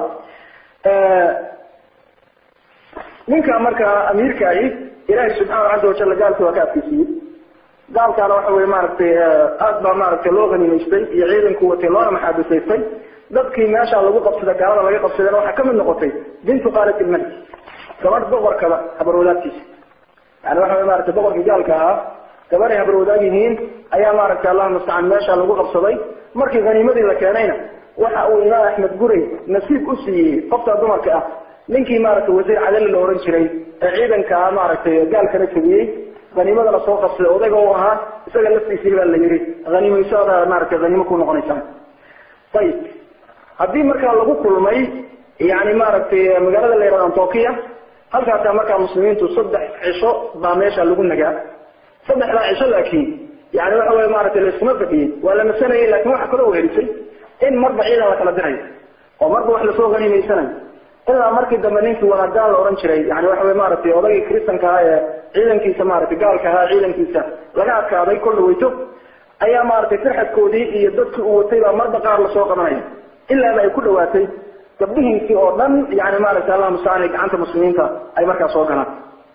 ninka markaa amiirka ahi ilaahay subxaana caza wajalla gaalki waa ka adkeysiiyey gaalkaana waxa weye maaragtay aad baa maaragtay loo haniimaystay iyo ciidanku watay loona maxaabisaystay dadkii meesha lagu qabsada gaalada laga qabsadeen waxaa kamid noqotay bintu qaalat ilmalik gabadh boqorkaba habarwadaadkiisa yani waxa wey maratay boqorkii gaalka ahaa gabaday habarwadaag yihiin ayaa maaragtay allah mustacaan meesha lagu qabsaday markii haniimadii la keenayna waxa uu imaam axmed gurey nasiib u siiyey qofta dumarka ah ninkii maaragtay wasiir cadali la ohan jiray ee ciidankaa maaragtay gaalkana jebiyey haniimadana soo qabsaday odayga u ahaa isaga laftiisii baa la yihi haniimaysoda maaragtay haniimo ku noqonaysa ayib haddii markaa lagu kulmay yani maaragtay magaalada la yihahdo antokiya halkaasaa markaa muslimiintu saddex cisho baa meesha lagu nagaa saddexdaa cisho laakiin yani waxa wey maaragtay laiskuma fadhiyey waa la nasanayay lakin waxa kaloo helisay in marba ciidan la kala dirayo oo marba wax lasoo haniimaysanayo ilaa markii dambe ninkii wanagaan la ohan jiray yani waxa wey maaragtay odaygii kristanka ahaa ee ciidankiisa maaragtay gaalka ahaa ciidankiisa laga adkaaday kol dhaweyto ayaa maaragtay firxadkoodii iyo dadkii uu watay baa marba qaar lasoo qabanaya ilaaba ay ku dhawaatay gabdhihiisii oo dhan yani maaragtay allah mustacaan gacanta muslimiinta ay markaa soo galaan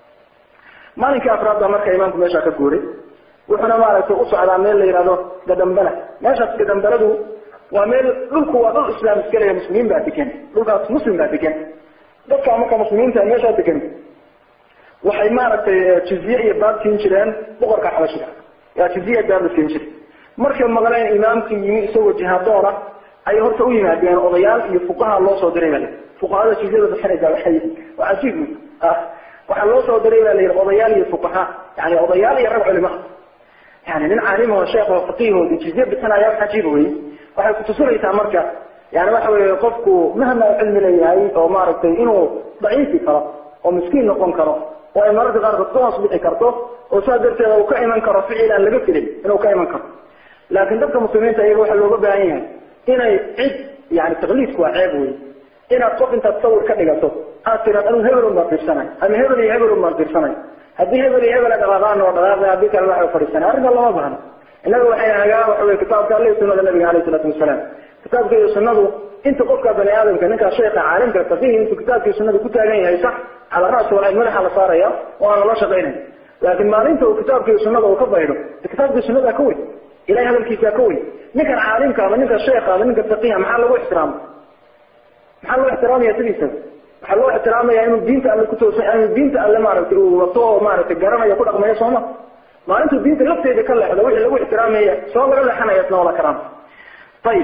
maalinkii afraad baa marka imaamku meesha ka guuray wuxuuna maaragtay u socdaa meel la yihahdo gadambala meeshaas gadambaladu waa meel dhulku waa dhul islaam iskalaya muslimiin baa degan dhulkaas muslim baa degan dadka marka muslimiinta meeshaa degan waxay maaragtay jiziye iyo baab siin jireen boqorka xabashiga yaa jiziya baab la siin jiray markay maqleen imaamkii yimi isagoo jihaadoona ayay horta u yimaadeen odayaal iyo fuqaha loo soo diray baa fuqahada jizyada bixinaysa waxay waa cajiib ah waxaa loo soo diray baa la yidhi odayaal iyo fuqaha yani odayaal iyo rag culima yani nin caalim oo sheekh oo faqiihoodi jizye bixinaya wax cajiib wey waxay kutusinaysaa marka yani waxa weye qofku mahma cilmi leeyahay oo maaragtay inuu daciifi karo oo miskiin noqon karo oo ay mararka qaarkood ka hoos bixi karto oo saa darteeda uu ka iman karo ficil aan laga filin inuu ka iman karo laakiin dadka muslimiinta iyaga waxaa looga baahan yahay inay cid yani taqliidku waa ceeb wey inaad qof intaad sawir ka dhigato aad tiraad anigu hebel un baan fiirsanay ama hebel iyo hebel un baan fiirsanay haddii hebel iyo hebel dhaqaaqaan oo dhaqaaqay haddii kale waxa fadhiisanay arrinka lama bahno innaga waxay hagaa waxa wey kitaabka alle sunada nabiga alayh isalaatu wasalaam kitaabka iyo sunadu inta qofka bani aadamka ninkaa sheekha caalimka faqihi intuu kitaabkii sunada ku taagan yahay sax cala ra'si walayn madaxa la saaraya oo aan lala shaqaynay laakiin maalinta uu kitaabka iyo sunada uu ka baydho kitaabkii sunada ka weyn ilahay hadalkiisa ka weyn ninkan caalimka ama ninka sheekha ama ninka faqiha maxaa lagu ixtiraama maxaa loo ixtiraamaya sidiisa waxaa loo ixtiraamaya inuu diinta alle kutoosan inuu diinta alle maaragtay uu wato oo maaragtay garanayo ku dhaqmayo sooma maalintuu diinta lafteeda ka leexdo wixii lagu ixtiraamaya soo laga leexanaya isna wala karaama ayib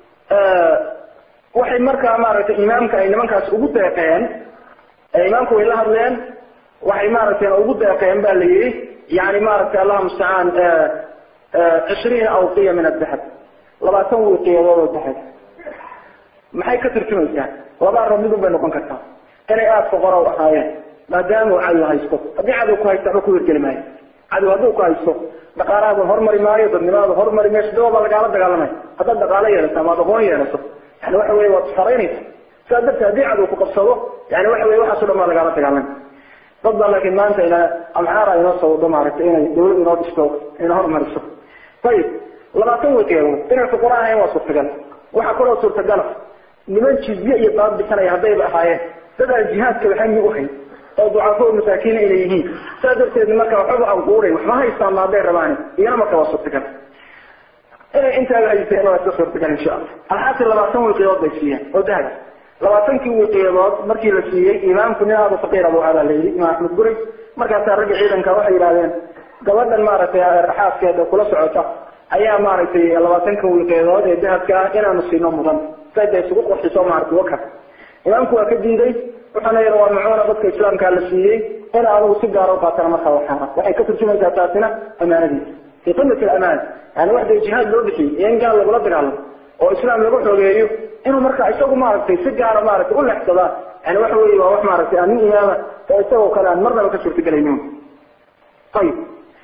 waxay markaa maaragtay imaamka ay nimankaas ugu deeqeen imaamku way la hadleen waxay maaragtay ugu deeqeen ba la yihi yani maaragtay allah mustacaan cishriina awqiya min adahab labaatan wiqiyadood oo dahab maxay ka turjumaysaa laba arab midun bay noqon kartaa inay aada foqora u ahaayeen maadaama uu cadow haysto haddii cadow ku haysta waxba ku hirgeli maayo cadow hadduu ku haysto dhaqaalahaada hormari maayo dadnimaada hormari mayso daba baa lagaala dagaalamay haddaad dhaqaalo yeelato ama ad aqoon yeelato yani waxa weye waad saraynaysa sidaa darteed haddii cadow ku qabsado yani waxa weye waxaaso dhan baa lagaala dagaalamay dad baa laakiin maanta ina amxaara inoo sawdo maaragtay inay dawlad inoo dhisto ina hormariso ayib labaatan wiqeedood inay fuqara ahayn waa suurtagal waxaa kaloo suurtagala niman jizye iyo baab bixinaya haddayba ahaayeen dad aan jihaadka waxami uhayn oo ducafo masaakiina inay yihiin saa darteed marka waxba aan quuray waxma haystaan maaday rabaani iyana marka waa suurtagal inay intaaba haysteen waa iska suurtagal insha allah alxaasi labaatan wiqiyood bay siiyeen oo dahab labaatankii wiqiyadood markii la siiyey imaamku nin aada faqiir abu adaa la yidhi imaam axmed guri markaasaa ragga ciidanka waxay yidhahdeen gabadhan maaragtay raxaaskeeda kula socota ayaa maaragtay labaatankan wiqiyadood ee dahabka ah inaanu siino mudan sayda isugu qorxiso maaragtay waka imaamku waa ka diiday wuxuuna yidhi waa macuuna dadka islaamkaa la siiyey in anugu si gaara uqaatana markaa waxaana waxay ka turjumaysaa taasina amaanadiisa fi qimati alamaan yani waxday jihaad loo bixiyey iyo in gaal lagula dagaalamo oo islaam lagu xogeeyo inuu marka isagu maaragtay si gaara maaragtay u lexsadaa yani waxa weeye waa wax maaragtay aan nin imaama oo isagoo kale aan marnaba ka suurtagelaynin ayib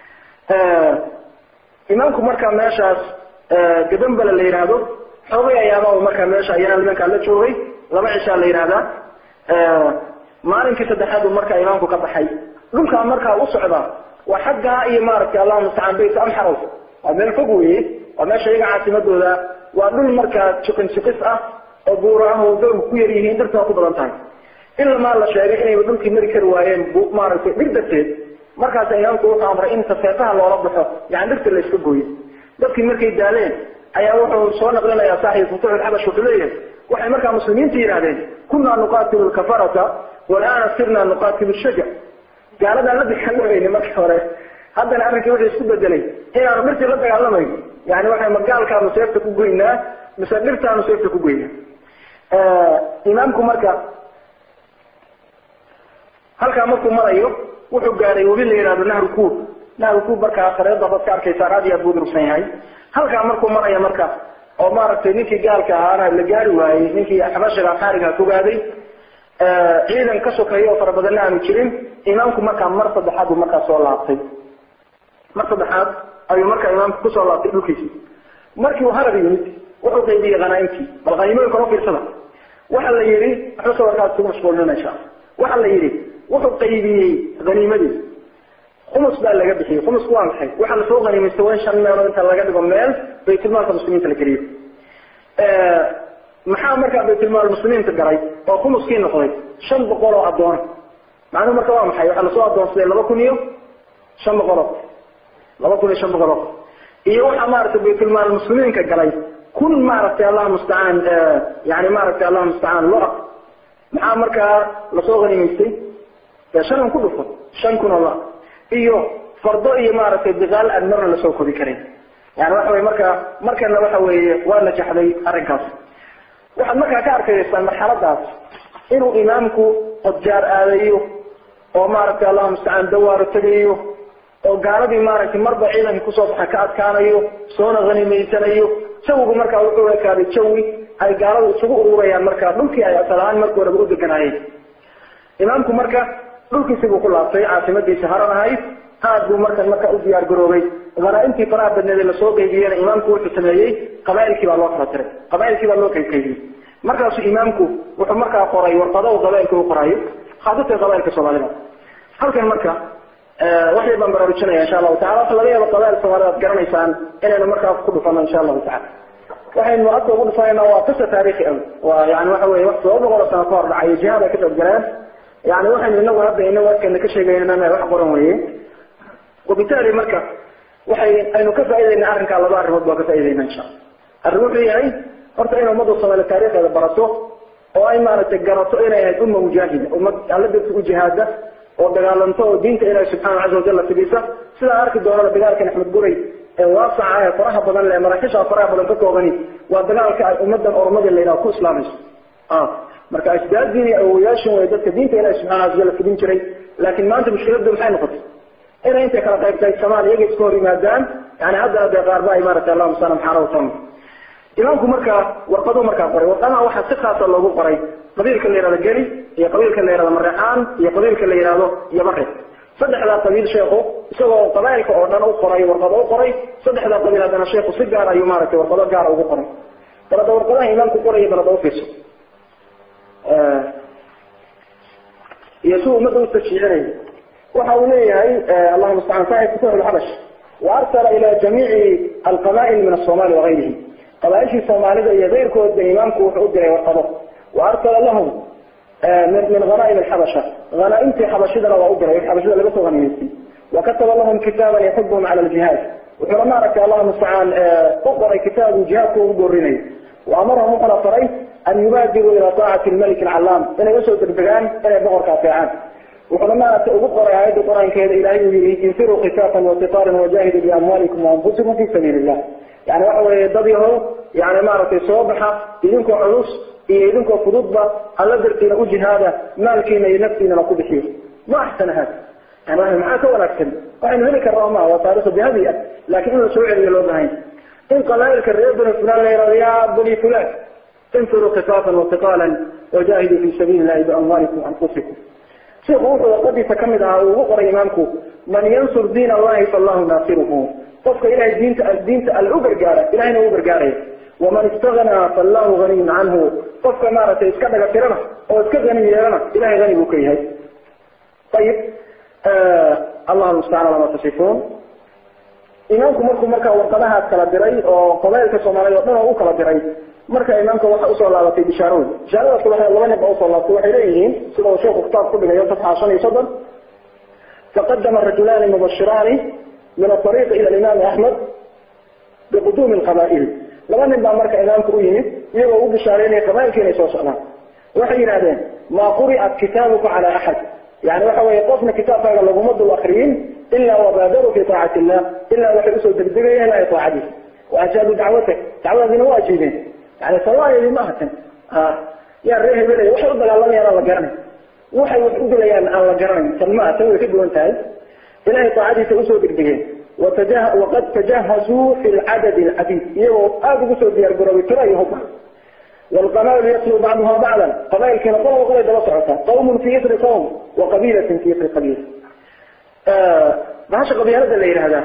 imaamku marka meeshaas gadambala la yidhaahdo xoogay ayaaba markaa meesha ayana nimankaa la joogay laba cishaa la yidhahdaa maalinkii saddexaad uu markaa imaamku ka baxay dhulkaa markaa u socdaa waa xaggaa iyo maaragtay allahuma mustacaan bayt amxarow waa meel fog weye waa meesha iyaga caasimadooda waa dhul markaa jiqin jiqis ah oo buuro ah oo dowrku ku yar yihiin dhirta waa ku badan tahay in lamaa la sheegay inayba dhulkii mari kari waayeen maaragtay dhir darteed markaasa imaamku wuxuu amray in tafeeqaha loola baxo yani dhirta la iska gooyo dadkii markay daaleen ayaa wuxuu soo naqlinayaa saaxib futuux alxabash wuxuu leeyahay waxay markaa muslimiinta yidhahdeen kunaa nuqaatilu lkafarata walaana sirna nuqaatilu shaja gaaladaan la dagaalameyni markii hore haddana arrinkii wuxuu isku bedelay inaanu dhirtii la dagaalamayno yani waxay magaalkaanu seefta ku goynaa mise dhirtaanu seefta ku goynaa imaamku marka halkaa markuu marayo wuxuu gaaray webi la yihahdo nahru kuub nahru kuub markaa sareeda baad ka arkaysaa aad iyo aad buu durugsan yahay halkaa markuu maraya marka oo maaragtay ninkii gaalka ahaana la gaari waayey ninkii xabashiga xaariga kugaaday ciidan ka sokeeya oo fara badanna aanu jirin imaamku markaa mar saddexaad buu markaa soo laabtay mar saddexaad ayuu markaa imaamku kusoo laabtay dhulkiisi markii uu harar yimid wuxuu qaybiyey hanaaimtii bal haniimooyinka la fiirsada waxa la yihi waxba sawirkaas isugu mashquulinaysa waxa la yihi wuxuu qaybiyey haniimadii khumus baa laga bixiyey khumusku waa maxay waxa lasoo haniimaysta waa in shan meelood inta laga dhigo meel baytulmaalka muslimiinta la geliyo maxaa markaa baytulmaal muslimiinta galay oo khumuskii noqday shan boqol oo addoon macnuhu marka waa maxay waxaa lasoo addoonsaday laba kun iyo shan boqoloo laba kun iyo shan boqoloo iyo waxaa maaragtay baytulmaal muslimiinka galay kun maaragtay allah mustacaan yani maaragtay allah mustacaan lo-a maxaa markaa lasoo haniimaystay shan un ku dhufo shan kun oo lo iyo fardo iyo maaragtay biqaal aan marna lasoo kodi karin yani waxa weye marka markana waxa weeye waa najaxday arrinkaas waxaad markaa ka arkaysaa marxaladaas inuu imaamku qodjaar aadayo oo maaragtay allahuma mustacaan dawaaro tegayo oo gaaladii maaragtay marba ciidankii kusoo baxa ka adkaanayo soona hanimaysanayo jawigu markaa wuxuu ekaaday jawi ay gaaladu isugu ururayaan markaa dhulkii ay asal ahaan markii horeba u deganaayeen imaamku marka dhulkiisi buu ku laabtay caasimadiisi haran ahayd aad buu markan marka u diyaar garoobay hanaaimtii faraha badneed lasoo qaybiyena imaamku wuxuu sameeyey qabaailkii baa loo kala tiray qabaailkii baa loo qaybqaybiyey markaasuu imaamku wuxuu markaa qoray warqado u qabailka u qoraayo khaasatan qabailka soomaalida halkan marka waxay baan baraarujinaya insha allahu tacala waxa laga yaaba qabail soomaalida ad garanaysaan inaynu markaa ku dhufano insha allahu tacala waxaynu hadda ugu dhufanayna waa qisa taarikhi ah waa yani waxa weye wax todoba boqol oo sano ka hor dhacay jihaad ay ka qayb galeen yani waxaynu inagu hadda inagu adkana ka sheegaynana wax qoran weye wabitaali marka waxay aynu ka faaidayna arrinkaa laba arrimood baa ka faaidayna insha alla arrin wuxuu yahay horta in ummadda soomaaliya taarikhdeeda barato oo ay maaragtay garato inay ahayd umma mujaahida ummad alla darti u jihaada oo dagaalanto oo diinta ilahi subxaana caza wajalla fidisa sidaa arki doonana dagaalkan axmed guray ee waasaca ee faraha badan le maraaxisha faraha badan ka koobani waa dagaalka ay ummadan oromadii la yidhaha ku islaamayso marka asdaadii iyo awoyaashin way dadka diinta ilahi subxana caza wajalla fidin jiray laakiin maanta mushkiladu maxay noqotay inay intay kala qayb qaybsamaan iyaga iska hor yimaadaan yani haddana dee qaarba ay maaragtay allahuma sana maxaana watan imaamku markaa warqaduu markaa qoray warqadaha waxaa si khaasa loogu qoray qabiilka la yihahdo geli iyo qabiilka la yihahdo mareexaan iyo qabiilka la yihahdo yabare saddexdaa qabiil sheekhu isagoo qabailka oo dhan u qoray warqado u qoray saddexdaa qabiil haddana sheekhu si gaar ayuu maaragtay warqado gaara ugu qoray balada warqadaha imaamku qoraya balada ufiirso iyo si ummadda u tashiicinaya waxa uu leeyahay allahuma mustacaan saaxib futuux lxabash waarsala ila jamiici alqaba'il min asomali wagayrihi qabaaishii soomaalida iyo keyrkoodba imaamku wuxuu u diray warqado wa arsala lahum min min hanaaim alxabasha hanaaimtii xabashidana waa u diray xabashida laga soo haniyeystay wakataba lahum kitaaban yaxubuhum cala aljihaad wuxuuna maaragtay allahu mustacaan u qoray kitaabu jihaadka ugu boorinayo waamarahum wuxuuna faray an yubaadiruu ila taacati lmalik alcallaam inay usoo degdegaan inay boqorka ateecaan wuxuuna maaragtay ugu qoray aayadda qur-aankeeda ilahay uu yihi infiruu khifaafan wasiqaalan wajahiduu biamwaalikum waanfusikum fi sabiili illah yani waxa weeye dad yahow yani maaragtay soo baxa idinkoo culus iyo idinkoo fududba alla dartiina u jihaada maalkiina iyo naftiinana ku bixiyo ma axsana hada yani maxaa ka wanaagsan waxaynu heli karnaa ma waa taarikh dahabi ah laakiin in la soo celiyo loo bahan in qabaailka reer bani fulan la yihahdo ya bani fulan infiruu khifaafan wasiqaalan wajahiduu fi sabiili illahi biamwaalikum waanfusikum sheikhu wuxuu waqadiisa kamid ahaa uu ugu qoray imaamku man yansur diin allahi faallahu naasiruhu qofka ilahay diinta diinta alle u gargaara ilahayna u gargaaraya waman istagnaa faallahu haniyun canhu qofka maaragtay iska dhaga tirana oo iska hani yeelana ilahay hani buu ka yahay ayib allahu mustacaan lama tasifuun imaamku markuu markaa warqadahaas kala diray oo qabailka soomaaliyeed oo dhan oo u kala diray marka imaamka waxa usoo laabatay bishaarooyin bishaaradaas waxay laba nin ba usoo laabatay waxay leeyihiin sida uu sheekhu kitaab ku dhigayo safxa shan iyo soddon faqadama rajulaani mubashiraani min aariiqi ila imaami axmed biquduumi lqabaa'il laba nin baa marka imaamka u yimid iyagoo u bishaareynaya qabailka inay soo socdaan waxay yidhahdeen maa quri'at kitaabuka cala axad yani waxa weeye qofna kitaabkaaga laguma dul akriyin ilaa wabaadaruu fi taacati illah ilaa waxay usoo degdegayeen ilaa taacadiisa waajaabuu dacwatak dacwadaadina waa ajiibeen yani sawaayeedi ma ahatan yaa ree hebelay waxay u dagaalamayaan aan la garanay waxay wax u dilayaan aan la garanayn tan maa tan way ka duwan tahay ilahay taacadiisa usoo degdegeen waqad tajahazuu fi lcadadi alcadiid iyagoo aada ugu soo diyaar garoobay tiro iyo hubba والقبائل يتلو بعضها بعضا قبائل كنا قوم قبائل دلا سعوتا قوم في إثر قوم وقبيلة في إثر قبيلة آه ما هاش قبيلة اللي هذا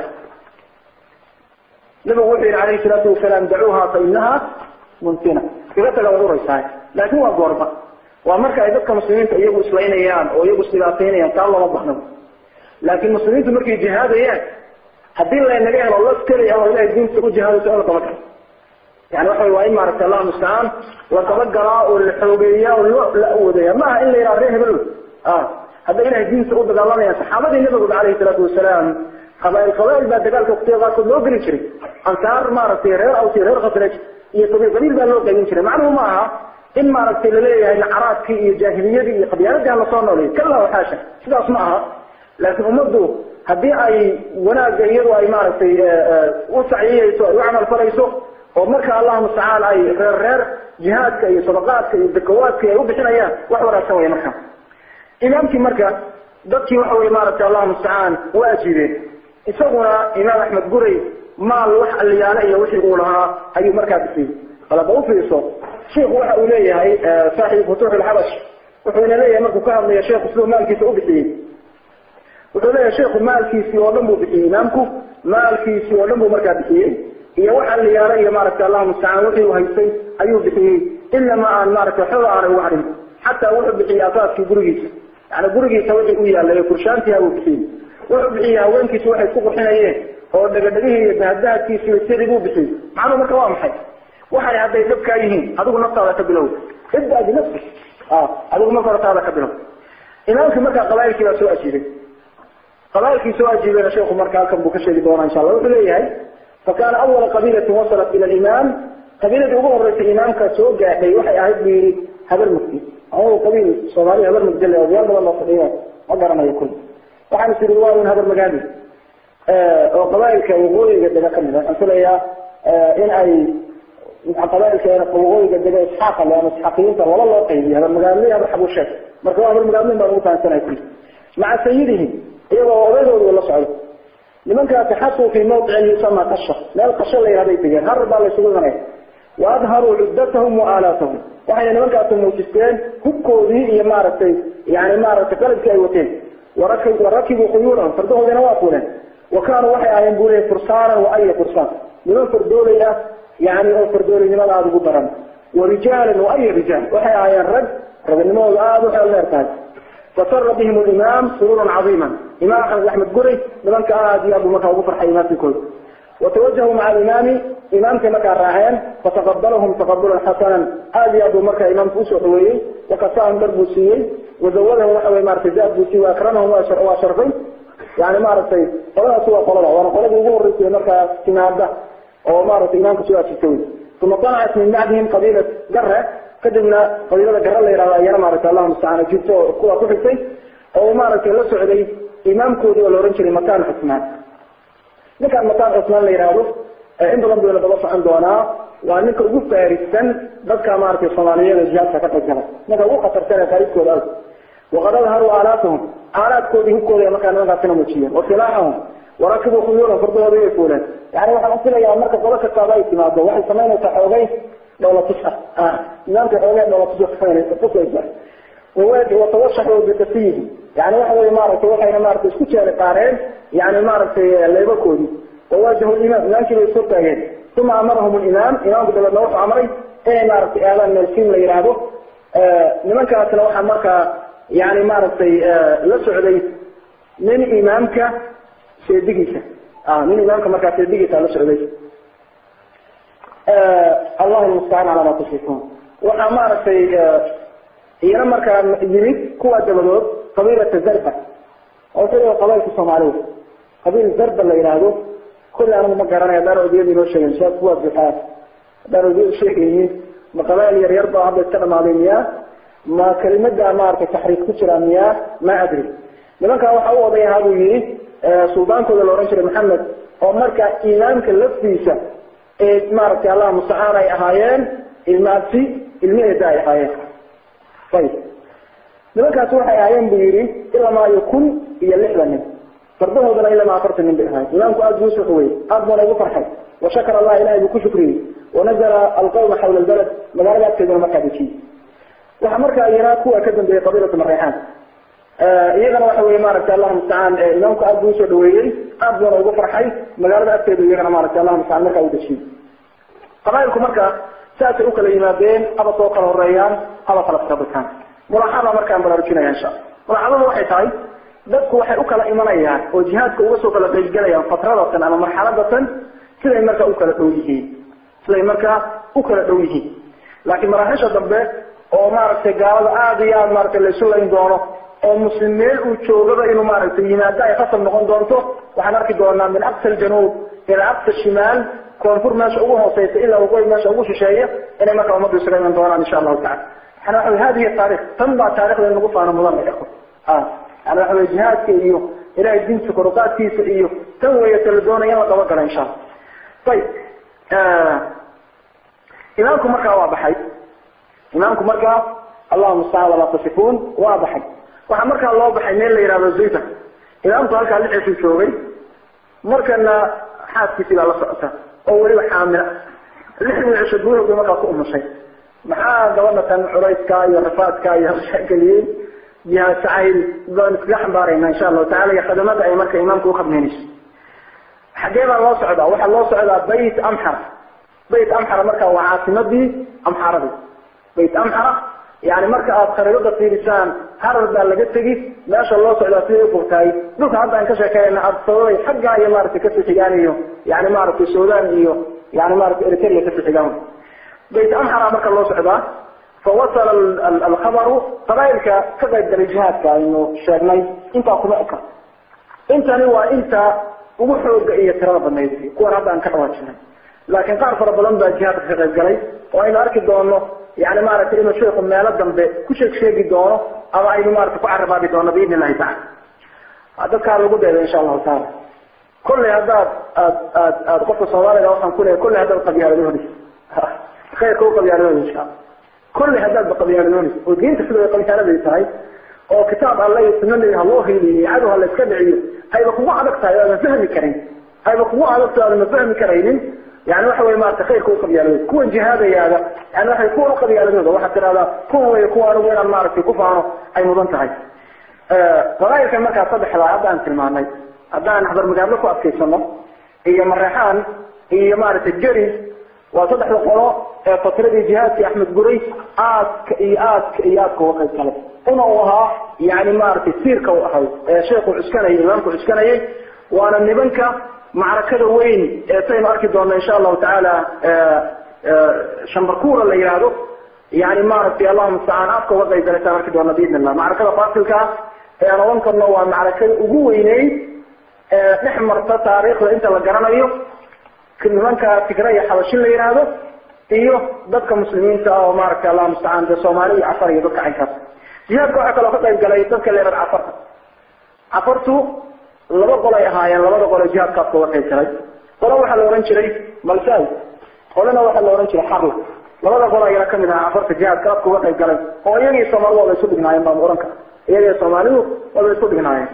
نبي وحي عليه الصلاة والسلام دعوها فإنها منتنة إذا تلو رئيسها لكن هو قربة ومركا إذا كان مسلمين يجوا إسرائيل أيام أو يجوا سلاطين أيام قال الله وضحنا لكن المسلمين تمركي جهاد أيام هدين لا ينجح الله سكري أو إلى الدين سكو جهاد سؤال طبعا يعني waxa waa in maaragtay Allah musta'an la tabaggara oo la xoogeeyo oo la awoodeeyo ma in la yiraahdo hebel ah hada ilaahay diinta u dagaalamaya saxaabadii nabiga kaleey salaatu wasalaam qabaa'il qabaa'il baa dagaalka waqtiga ku loo geli jiray ansaar maaragtay reer aw reer khasraj iyo qabiil qabiil baa loo qaybin jiray macnuhu ma aha in maaragtay la leeyahay nacaraadkii iyo jaahiliyadii iyo qabyaaladii la soo nooleeyay kala waxaasha sidaas ma aha laakiin ummadu haddii ay wanaagga iyadu ay maaragtay u saciyeyso ay u camal falayso oo marka allah mustacaan ay reer reer jihaadka iyo sadaqaadka iyo zakawaadka ay u bixinayaan wax wanaagsan wey marka imaamkii marka dadkii waxa wey maaragtay allah mustacaan waa ajiibeen isaguna imaam axmed guray maal wax aliyaale iyo wixii uu lahaa ayuu markaa bixiyey qalaba ufiirso sheikhu waxa uu leeyahay saaxiib futuux alxabash wuxuuna leeyahay markuu ka hadlaya sheekhu siduu maalkiisa u bixiyey wuxuu leeyahay sheekhu maalkiisii oo dhan buu bixiyey imaamku maalkiisii oo dhan buu markaa bixiyey iyo waxa la yaala iyo maaragtay allah mustacaan wixii uu haystay ayuu bixiyey ilama aan maaragtay waxba aanay uga harin xataa wuxuu bixiyey asaaskii gurigiisa yani gurigiisa wixii u yaalay kurshaantiha buu bixiyey wuxuu bixiyey haweenkiisa waxay isku qurxinayeen oo dhagadhagihii iyo dahadahadkiisi iyo sidii buu bixiyey macnuhu marka waa maxay waxay hadday dhabkaa yihiin adigu naftaada ka bilow ibda binafsi adigu marka hortaada ka bilow imaamkii markaa qabailkii baa soo ajiibay qabailkii soo ajiibeyna sheekhu marka halkan buu ka sheegi doonaa insha allah wuxuu leeyahay فكان أول قبيلة وصلت إلى الإمام قبيلة أبو هريرة الإمام كسوق حي وحي أهد لي هبر مكي أو قبيلة صومالي هبر مكي أو ديال الله صليات أقدر ما يكون وحن سير الله من هبر مقادي وقبائل كوغوي قد ذكر من أنت يا إن أي قبائل كان كوغوي قد ذكر إسحاق لأن إسحاقيين ولا الله قيدي هذا المقادي هذا حبو الشيخ مركوا هبر مقادي ما هو كان سنة يكون مع سيدهم إيوه وغيره ولا صعود لمن تحطوا في موضع يسمى قشة لا القشة اللي هذا يتجاه هرب على سبيل وأظهروا عدتهم وآلاتهم وحين لمن كانوا موجستين هكودي هي مارتي يعني مارتي قلب كايوتين وركب وركبوا خيولهم فردوه جنواتنا وكانوا وحي آيان بولي فرسانا وأي فرسان لمن فردولي يعني أو فردولي لمن هذا بطران ورجالا وأي رجال وحي آيان رد رد النمو هذا وحي الله يرتاج فسر بهم الإمام سرورا عظيما إمام أحمد قري لمن كان أبو مكة وبفر حيمات الكل وتوجهوا مع الإمام إمام كما كان راهين فتقبلهم تقبلا حسنا هذه أبو مكة إمام فوسو حوي wakasaahum dhar buu siiyey wazawadahum waxa wey maratay zaad buu siiyey waakramahum waa sharfay yani maaragtay qoladaasi waa qolada waana qoladii ugu horeysay markaa timaada oo maaragtay imaamka soo ajirta wey uma طلعت min bacdihim qabiila gare kadibna qabiilada gare la yihahdo ayana maaragtay allahu mustacaan jirto oo kuwa ku xigtay oo maaragtay la socday imaamkoodii oo la ohan jiray matan cusmaan ninkaan matan cusmaan la yihahdo in badan buu la daba socon doonaa waa ninka ugu faarisan dadka maaragtay soomaaliyada jihaadka ka qaybgalay ninka ugu khatarsan ee faariskooda ah waqad adharuu aalaatahum aalaadkoodii hubkooda markaa nimankaasina muujiyeen wasilaaxahum warakibuu khuyuulan fardahoodii way fuuleen yani waxaan ufilayaa marka qodo kastaaba ay timaado waxay samaynaysaa xoogay dhowlatus ah nidaamka xoogay dhowlatus tusaysa watawashaxuu bikasiyihi yani waxa wey maaragtay waxayna maaragtay isku jeeli qaareen yani maaragtay leebakoodii wawaajahu imaam imaamkii bay ishortaageen uma amarahum limaam imaamku dabeedna wuxuu amray inay maaragtay aadaan meelsiin la yidhaahdo nimankaasna waxaa markaa yani maaragtay la socday nin imaamka seedigiisa nin imaamka markaa seedigiisa la socday allahu mustacaan calaa ma tusifun waxaa maaragtay iyana markaa yimid kuwa dabadood qabiilata zarba oo sida qabailka soomaalida qabiil zarba la yidhaahdo kulli anigu ma garanay haddaan odiyada inoo sheegen shaab kuwa buxaa haddaan odiyada sheegaynin ma qabail yar yar baa hadda iska dhamaaday miyaa ma kelimada maaragtay taxriif ku jira miyaa ma adri nimankaa waxa u oday ahaa buu yihi suldaankooda la ohan jiray maxamed oo markaa imaamka laftiisa ee maaragtay allah mustacaan ay ahaayeen ilmaasi ilmaheeda ay ahaayeen ayib nimankaasi waxay ahaayeen buu yihi ilamaayo kun iyo lixdan nin fardahoodana ilama afartan nin bay ahaayeen imaamku aada buu usuxwey aad buuna ugu farxay washakar allah ilahay buu ku shukriyey wanazala alqawma xawla albalad magaalada agteeduna markaa dejiyey waxaa markaa iyana kuwa ka dambeeyey qabiilatu mareexaan iyagana waxa wey maaragtay allah mustacaan imaamku aad buu usoo dhaweeyey aad buuna ugu farxay magaalada agteeda iyagana maaragtay allah mustacaan markaa u dejiyey qabailku marka saasay ukala yimaadeen aba soo kala horeeyaan aba kala farabataan mulaaxada markaan baraarujinaya insha mulaaxadadu waxay tahay dadku waxay ukala imanayaan oo jihaadka uga soo kala qaybgalayaan fatradatan ama marxaladatan siday markaa ukala dhow yihiin siday markaa ukala dhow yihiin laakiin maraaxisha dambe oo maaragtay gaalada aada iyo aada maaragtay laysu layn doono oo muslim meel uu joogaba inuu maaragtay yimaado ay khasab noqon doonto waxaan arki doonaa min aqsa aljanuub ila aqsa shimaal koonfur meesha ugu hooseysa ilaa waqooyi meesha ugu shisheeya inay markaa ummaddu isaga iman doonaan insha allahu tacala yani waxa wey hadihi taarikh tan baa taarikhda in lagu faano mudan ay ikhwa yani waxa wey jihaadka iyo ilahay diinta koruqaadkiisa iyo tan weeye ta la doonaya in la dabagala insha allah ayib imaamku markaa waa baxay imaamku markaa allahu mustacaan walaa tasifuun waa baxay waxaa markaa loo baxay meel la yihahdo zayta imaamku halkaa lixisuu joogay markana xaaskiisii baa la socota oo weliba xaamila lixdii cisho gudahood bay markaa ku umushay maxaa gabadha tan culayska iyo rafaadka iyo hawshageliyey jihaad jacayl baan iskaga xambaarayna insha allahu tacala iyo khadamada ay marka imaamka ukhadmeynayso xagee baa loo socdaa waxaa loo socdaa bayt amxara bayt amxara marka waa caasimadii amxaradii bayt amxara yani marka aad khariidada fiirisaan harar baa laga tegi meesha loo socdaa siday ufogtahay dhulka hadda aan ka sheekeynayna adsababay xaggaa iyo maaragtay kasii xigaan iyo yani maaragtay sudan iyo yani maratay eritrea kasii xigaan bayt amxara marka loo socdaa fawasala alkhabaru qabailka ka qayb galay jihaadka aynu sheegnay intaa kuma eka intani waa inta ugu xooga iyo tirada badnayd kuwan hadda aan ka dhawaajinay laakiin qaar fara badan baa jihaadka ka qayb galay oo aynu arki doono yani maaragtay inuu sheeku meelo dambe ku sheeg sheegi doono ama aynu maratay ku carabaabi doono biidn illahi tacala dadkaa lagu deeday insha allahu taala kolley haddaad aad aad aad qofka soomaaliga waxaan kuleeyahy kolley haddaad qabyaaladoonis khayrka u qabyaaladooda insha alla kolley haddaad qabyaaladoonis oo diinta sida ay qabyaaladay tahay oo kitaab alle iyo sunna nebi ha loo hiiliyo cadow ha la iska dhiciyo ayba kugu adag tahay aadan fahmi karin ayba kugu adag tahay aadan fahmi karaynin yani waxa wey maarata khayrka u qabyaaladooda kuwan jihaadayaada yani waxay kuwan u qabyaaladooda waxaad tidhahdaa kuwan wey kuwa anigu inaan maaragtay ku faano ay mudan tahay qabailkan markaa saddexdaa hadda aan tilmaanay haddaan habarmagaadlo ku adkaysano iyo mareexaan iyo maaragtay geri waa saddexda qolo ee fatradii jihaadkii axmed guray aadka iyo aadka iyo aadka uga qayb galay una uu ahaa yani maaragtay siirka u ahay ee sheekhu cuskanayay imaamku cuskanayay waana nimanka macrakada weyn ee saynu arki doona insha allahu tacaala shambarkuura la yihahdo yani maaragtay allahuma mustacaan afka uga qayb galaysaa marki doona biidn illah macrakada faasilka ah ee aan odan karno waa macrakada ugu weyneyd ee dhex marta taariikhda inta la garanayo nimanka tigraya xabashin la yidhaahdo iyo dadka muslimiinta ah oo maaragtay allahuma mustacaan dee soomaali iyo cafar iyo dadka caynkaas jihaadka waxaa kaloo ka qayb galay dadka leerad cafarta cafartu laba qolay ahaayeen labada qole jihaadkaas uga qayb galay qolo waxaa la ohan jiray malsal qolena waxaa la ohan jiray xarla labada qol ayana kamid ahaa cafarta jihaadka afka uga qayb galay oo iyagii soomaalidu waba isu dhignaayeen baan ohan kara iyagii soomaalidu waba isu dhignaayeen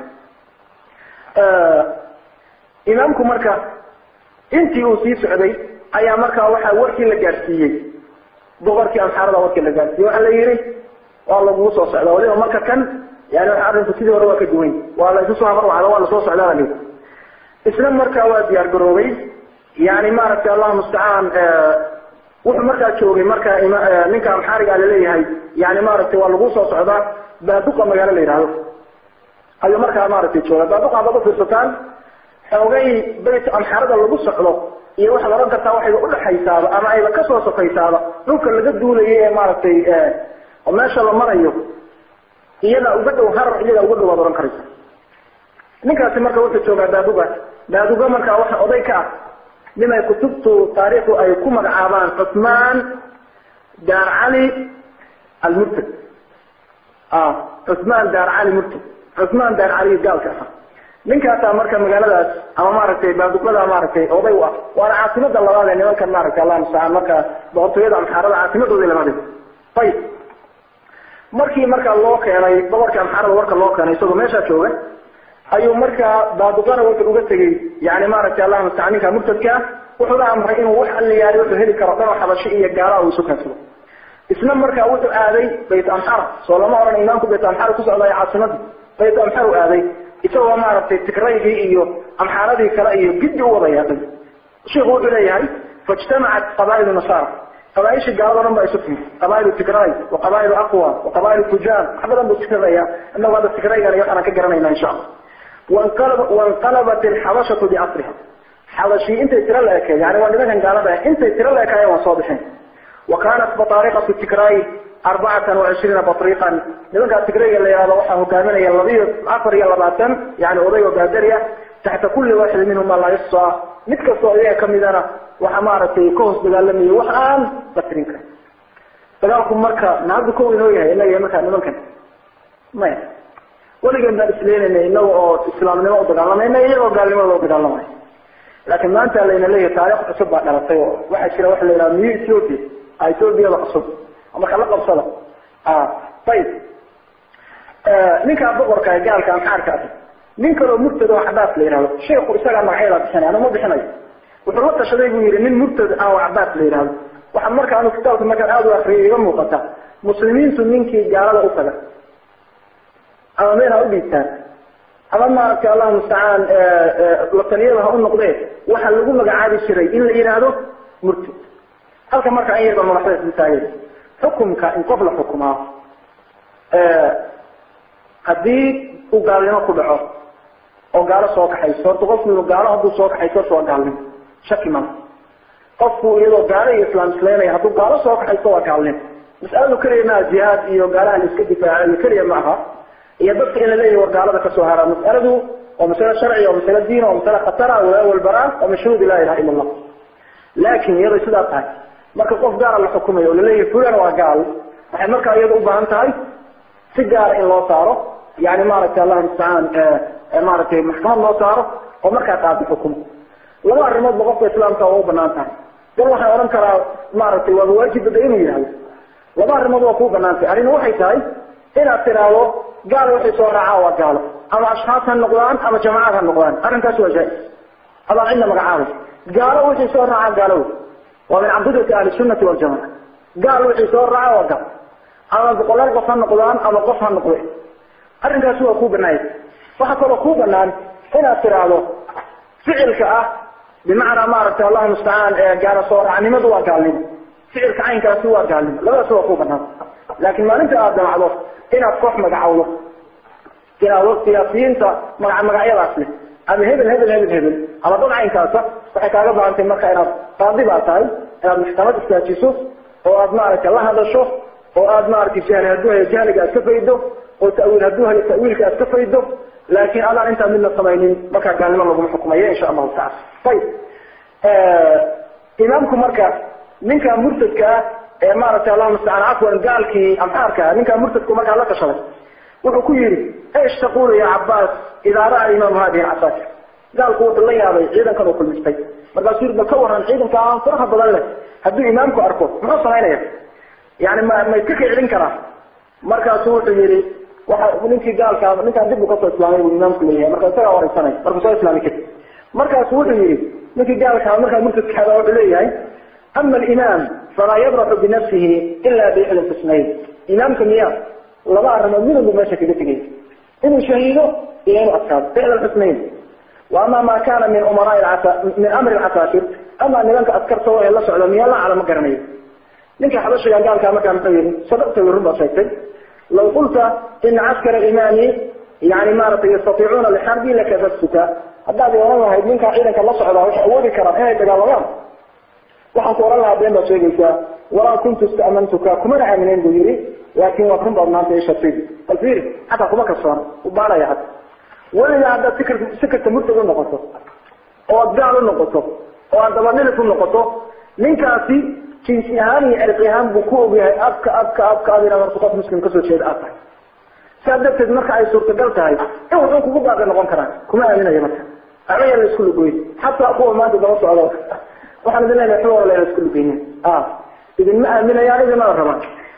imaamku marka intii uu sii socday ayaa markaa waxaa warkii la gaadhsiiyey boqorkii amxaarada warkii la gaadhsiiyey waxaa la yihi waa lagugu soo socda waliba marka kan yani waxa arrinku sidii hore waa ka duwan waa la isu soo habarwacda waa lasoo socdaa la lihi isna markaa waa diyaar garoobay yani maaragtay allahu mustacaan wuxuu markaa joogay marka ninka amxaariga laleeyahay yani maaragtay waa lagu soo socdaa baaduqa magaalo la yidhahdo ayuu markaa maaragtay jooga baaduqa haddaad ufiirsataan xoogay bayt amxaarada lagu socdo iyo waxaad ohan kartaa waxayba udhaxaysaaba ama ayba kasoo sokaysaaba dhulka laga duulayo ee maaragtay oo meesha la marayo iyadaa uga dhow harar iyadaa uga dhow waad ohan karaysa ninkaasi marka wuxuu joogaa baaduga baaduga markaa waxa oday ka ah nin ay kutubtu taariikhdu ay ku magacaabaan cusmaan daar cali almurtad cusmaan daar cali murtad cusmaan daar cali gaalka ahaa ninkaasaa marka magaaladaas ama maaragtay baaduqada maaragtay oday u ah waana caasimada labaad ee nimankan maaragtay allah mustacaan marka boqortooyada amxaarada caasimadoodii labaad ayib markii marka loo keenay boqorkii amxaarada warka loo keenay isagoo meeshaa jooga ayuu markaa baaduqana wuxuu uga tegey yani maaragtay allah mustacaan ninka murtadka ah wuxuuna amray inuu wax alliyaari wuxuu heli karo dhanoo xabashi iyo gaala uu isu keensado isna markaa wuxuu aaday bayt amxara soo lama oran imaamku bayt amxara ku socdayo caasimadii bayt amxar u aaday isagoo maaragtay tigraygii iyo amxaaradii kale iyo giddi u wada yeeday shiku wuxuu leeyahay faijtamacat qabaa'ilu nasaara qabaaishii gaalado dhan baa isu timid qabaa'ilu tigray wa qabaa'ilu aqwa wa qabaa'ilu tujaan wax badan buu tiradayaa inagu hadda tigraygan iyo waxaan ka garanayna insha allah wanqalab wanqalabat alxabashatu biasriha xabashii intay tiro la ekeed yani waa nimankan gaalada intay tiro la ekaayeen waa soo bixeen wa kanat batariqatu tigray arbacatan wacishriina batriqan nimankaa tigrayga la yihahdo waxaa hogaaminaya labiyo afar iyo labaatan yani oday oo baadari ah taxta kulli waaxidi minhuma laa yuxsa mid kastoo iyaga kamidana waxa maaragtay ka hoos dagaalamayo wax aan batirin karin dagaalku marka nahaddu kow inoo yahay inaga markaa nimankan maya weligeen baan isleynayna inaga oo islaamnimo u dagaalamayna iyagoo gaalnimadooda u dagaalamaya laakiin maanta layna leeyahay taarikh cusub baa dhalatay oo waxaa jira waxa la yidhaha new ethiopia ethiopiyada cusub marka la qabsada ayib ninkaa boqorka gaalka amxaarka ah nin kaloo murtad oo cabaas la yihahdo sheiku isagaa magacyada bixinay anu ma bixinayo wuxuu la tashaday buu yihi nin murtad ah oo cabaas la yihahdo waxa marka anu kitaabka markaan aada u akriyay iga muuqata muslimiintu ninkii gaalada u taga ama meel ha u dhiibtaan ama maaragtay allahu mustacaan la taliyada ha u noqdee waxaa lagu magacaabi jiray in la yidhaahdo murtad halka marka an yarba madaxda isla taagay xukumka in qof la xukumaa haddii uu gaalnimo ku dhaco oo gaalo soo kaxayso horta qofku inuu gaalo hadduu soo kaxayso horta waa gaalnimo shaki mala qofku iyadoo gaalo iyo islaam isleynaya hadduu gaalo soo kaxayso waa gaalnimo mas'aladu keliya maaha jihaad iyo gaalaha la iska difaacayo keliya ma aha iyo dadka in la leeyahy war gaalada kasoo haraa mas'aladu waa masale sharci waa masale diin waa masale khatara walaa walbaraa waa mashhuudi laa ilaha ila allah laakin iyaday sidaa tahay marka qof gaala la xukumayo oo laleeyahay fulan waa gaal waxay markaa iyada u baahan tahay si gaara in loo saaro yani maaragtay allahu mustacaan maaragtay maxkamad loo saaro oo markaa qaadi xukumo laba arrimoodba qofka islaamka waa u banaan tahay dal waxaan odhan karaa maaragtay waaba waajib bada inuu yihahdo laba arrimood waa kuu banaan tahay arrin waxay tahay inaad tiraahdo gaal waxay soo raacaa waa gaalo ama ashxaas ha noqdaan ama jamaacad ha noqdaan arrinkaas waa jaa-is adaan cidna magacaabay gaalo wixii soo raacaa gaalo waa min caqidati ahli sunnati waljamaca gaal wixii soo raaca waa gaal ama boqolaal qof ha noqdaan ama qof ha noqde arrinkaasi waa kuu banaaya waxaa kaloo kuu banaan inaad tiraahdo ficilka ah bimacnaa maaragtay allahu mustacaan gaalo soo raacnimadu waa gaalnimo ficilka caynkaasi waa gaalnimo labadaasi waa kuu banaan laakiin maalinta aad damacdo inaad koox magacawdo inaad siyaasiyiinta maga magacyadaas leh ama hebel hebel hebel hebel ama dad caynkaasa waxay kaaga baahantay marka inaad qaadi baa tahay inaad maxkamad istaajiso oo aad maaragtay la hadasho oo aad maaragtay jahli hadduu hayo jahliga aad ka faydo oo ta'wiil hadduu hayo ta'wiilka aad ka faydo laakiin adaan intaan midna samaynin markaa gaalnimo laguma xukumayo insha allahu tacala ayib imaamku marka ninka murtadka ah ee maaragtay allahuma mustacaan cafwan gaalkii amxaarka ah ninkaa murtadku markaa la tashaday wuxuu ku yidhi ايش تقول يا عباس اذا راى الامام هذه العساكر قال قوة الله يا ابي عيدا كانوا كل مستي مرقا سير بكور عن عيدا كان فرحة بدل له هدو امامكو اركو ما صنعنا يعني ما ما يتكي عيدين كرا مرقا سوى يري waxa ninkii gaalka ninkaan dib u ka soo islaamay uu imaamku leeyahay marka isaga waraysanay marka soo islaamay kadib markaas wuxuu yidhi ninkii gaalka markaa murtadkaada wuxuu leeyahay ama alimaam falaa yabraxu binafsihi ila biixda tisnayn imaamka miya laba arrimood midunbu meesha kaga tegay inuu shahiido iyo inuu adkaado ficla alxusnayn waama ma kana min umaraa alcasa min amri alcasaakir ama nimanka askarta oo la socda miya la calama garanayo ninka xabashiga gaalka markaa muxuu yidhi sadaqta way run baa sheegtay law qulta ina caskara imaami yani maaragtay yastatiicuuna lixarbi lakadabtuka haddaad oran lahayd ninkaa ciidanka la socdaa waxay awoodi karaan inay dagaalamaan waxaan ku oran lahaa been baad sheegaysaa walaa kuntu ista'mantuka kumana aaminen buu yidhi laakin waa run baad maanta ishatay bal fiiri xataa kuma kalsoona u baanaya hadda weligaa haddaad sikir sikirta murtad u noqoto oo aad gaal u noqoto oo aad dabadhilis u noqoto ninkaasi jinsi ahaan iyo cirqi ahaan buu ku ogyahay abka abka abka ad inaad horta qof muslim kasoo jeeda aad tahay saa darteed marka ay suurtagal tahay in wuxuu kugu baaqi noqon karaan kuma aaminayo marka waxba yaan la isku lugoyn xataa kuwa maanta daba socdo waxaan idin leenahay waxba wala isku lugeynin a idinma aaminayaan idinmana rabaan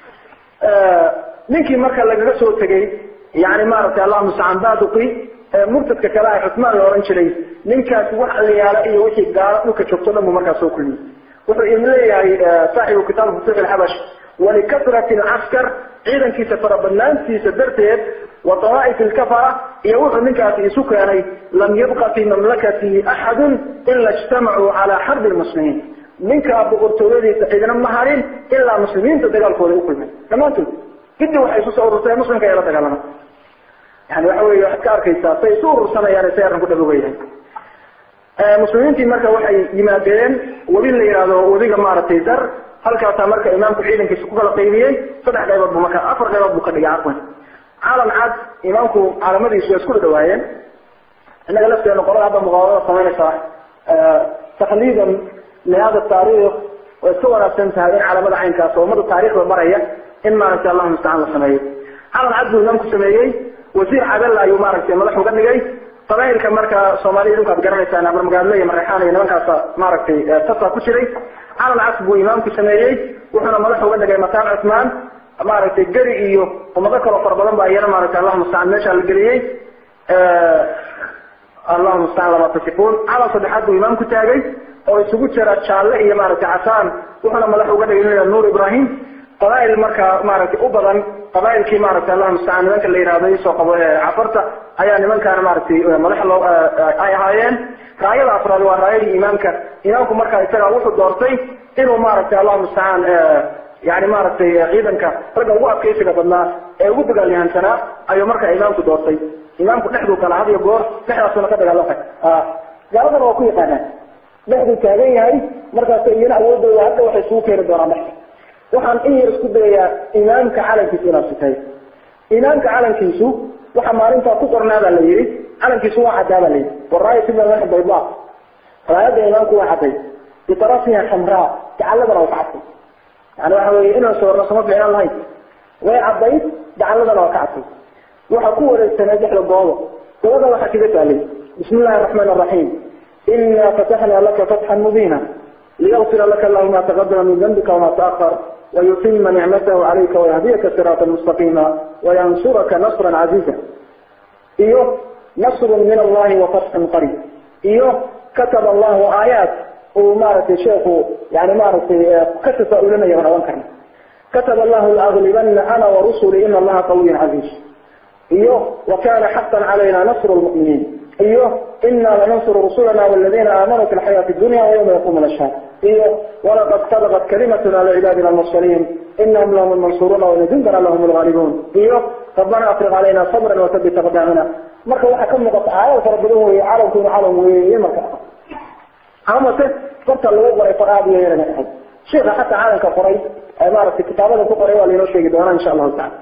ninkii marka lagaga soo tegay yani maaragtay allah mustacaan baduqi murtadka kale ah cusmaan la oran jiray ninkaasi wax aliyaala iyo wixii gaalo dhulka joogto dhan buu markaa soo kulmiyey wuxuu idin leeyahay saaxibu kitaab futuux alxabash walikasrati alcaskar ciidankiisa farabadnaantiisa darteed wa dawaaif alkafara iyo wuxuu ninkaasi isu keenay lam yabqa fi mamlakatihi axadun ila ijtamacuu calaa xarbi lmuslimiin ninkaa boqortooyadiisa cidina ma harin ilaa muslimiinta dagaalkooda u kulmay dhammaantood gidi waxay isu soo ururtay muslimka ee la dagaalama yani waxa wey waxaad ka arkaysaa say isu urursanayaan say arrinku dhabogayahay muslimiintii marka waxay yimaadeen webi la yihahdo webiga maaragtay dar halkaasaa marka imaamku ciidankiisa ku kala qaybiyey saddex qaybood bu marka afar qaybood buu ka dhigay cafwan calan cad imaamku caalamadiisu waa isku dhadhawaayeen innaga lafteenu qolada hadda muqaawamada samaynaysaa takliidan lihada taariikh way iska wanaagsan tahay in calamada caynkaas oo ummada taariikhda baraya in maaragtay allahu mustacaan la sameeyo calan cad buu imaamku sameeyey wasiir cadalla ayuu maaragtay madax uga dhigay qabailka marka soomaalida idinku aad garanaysaan abarmagaadle iyo mareexaan iyo nimankaasa maaragtay tasa ku jiray calan cas buu imaamku sameeyey wuxuuna madax uga dhigay mataan cusmaan maaragtay geri iyo ummado kaloo fara badan ba iyana maaragtay allahu mustacaan meesha la geliyey allahu mustacaan lama tasifuun calan saddexaad buu imaamku taagay oo isugu jira jaalle iyo maaragtay casaan wuxuuna madax uga dhigay nuur ibrahim qabail marka maaragtay u badan qabailkii maaragtay allah mustacaan nimanka la yihahdo isoo qabo cafarta ayaa nimankaana maaragtay madax loo ay ahaayeen raayada afraad waa raayadii imaamka imaamku marka isaga wuxuu doortay inuu maaragtay allah mustacaan yani maaragtay ciidanka ragga ugu adkaysiga badnaa ee ugu dagaalyahansanaa ayuu marka imaamku doortay imaamku dhexduu kala had iyo goor dhexdaasuna ka dagaalamay gaaladana waa ku yaqaanaan dhexduu taagan yahay markaas iyana awoodooda hadda waxay isugu keeni doonaan dhexda waxaan in yar isku dayayaa imaamka calankiisu inaad sitay imaamka calankiisu waxa maalintaa ku qornaa baa la yihi calankiisu waa caddaa baa la yihi waraaya sibaa bayda raayadda imaamku waa cadday bitarafiha xamraa gacaladana waa ka cadday yani waxa weye inaan sawirno sama fiicnaan lahayn way caddayd gacaladana waa ka cadday waxa ku wareegsanay dhexda goobo gobada waxaa kaga taalay bismi illahi araxmaan araxiim ina fataxna laka fatxan mubiina ليغفر لك الله ما تقدم من ذنبك وما تأخر ويتم نعمته عليك ويهديك صراطا مستقيما وينصرك نصرا عزيزا إيوه نصر من الله وفتح قريب إيوه كتب الله آيات ومارت شيخ يعني مارت كتب أولنا يغنى وانكرنا كتب الله الأغلبن أنا ورسلي إن الله قوي عزيز إيوه وكان حقا علينا نصر المؤمنين ايوه انا لننصر رسلنا والذين امنوا في الحياة الدنيا ويوم يقوم الاشهاد ايوه ولقد سبقت كلمتنا لعبادنا المرسلين انهم لهم المنصورون وان جندنا لهم الغالبون ايوه ربنا افرغ علينا صبرا وثبت اقدامنا marka waxa ka muuqata aayad fara badan weeye caalamku inuu caalam weeye marka amase farta lagu qoray far aad iyo yarana ahayd sheikha xataa caalamka qoray maaragtay kitaabada ku qoray waa lainoo sheegi doonaa insha allahu tacala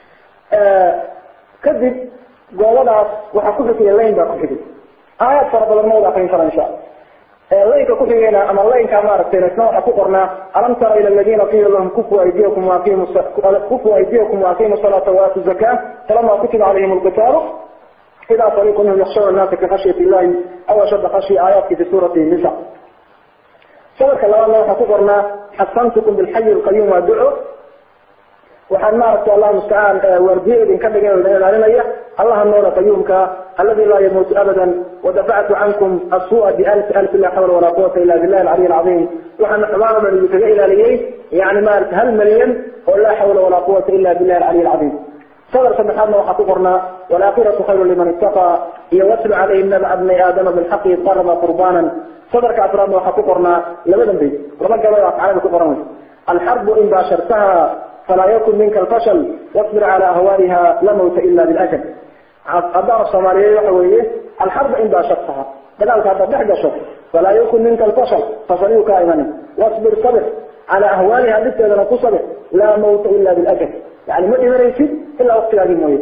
kadib goobadaas waxaa ku xigaya layn baa ku xigay aayaad fara badan ma wada akrin kara insha alla laynka kuxigayna ama laynka maaragtay isna waxaa ku qornaa alam tara ila aladiina qiila lahum kufu aydiyakum waaqimu kufu aydiyakum waaqimu salaata waatu zakaa falama kutiba calayhim alqitaalu إذا فريق منهم يخشون الناس كخشية الله أو أشد خشية آيات في سورة النساء سبك الله الله حكبرنا حسنتكم بالحي القيوم والدعو وحن مارك الله مستعان ورديه إن كان لنا الله النور قيومك الذي لا يموت أبدا ودفعت عنكم السوء بألف ألف لا حول ولا قوة إلا بالله العلي العظيم وحن حمام من يتجئ إلى ليه يعني مالك هل مليون ولا حول ولا قوة إلا بالله العلي العظيم صدر سبحانه وحققنا والآخرة خير لمن اتقى يوصل عليهم نبع ابن آدم بالحق قرب قربانا صدر كأفراد وحققنا لمدن بي ومن قال على كفرنا الحرب إن باشرتها فلا يكن منك الفشل واصبر على أهوالها لا موت إلا بالأجل الدار الصومالية يحويه الحرب إن باشرتها دلالك هذا بحجة فلا يكن منك الفشل فصليك أيمن واصبر صبر على أهوالها بك إذا تصبر لا موت إلا بالأجل يعني ما إمريسي إلا وقت هذه الموية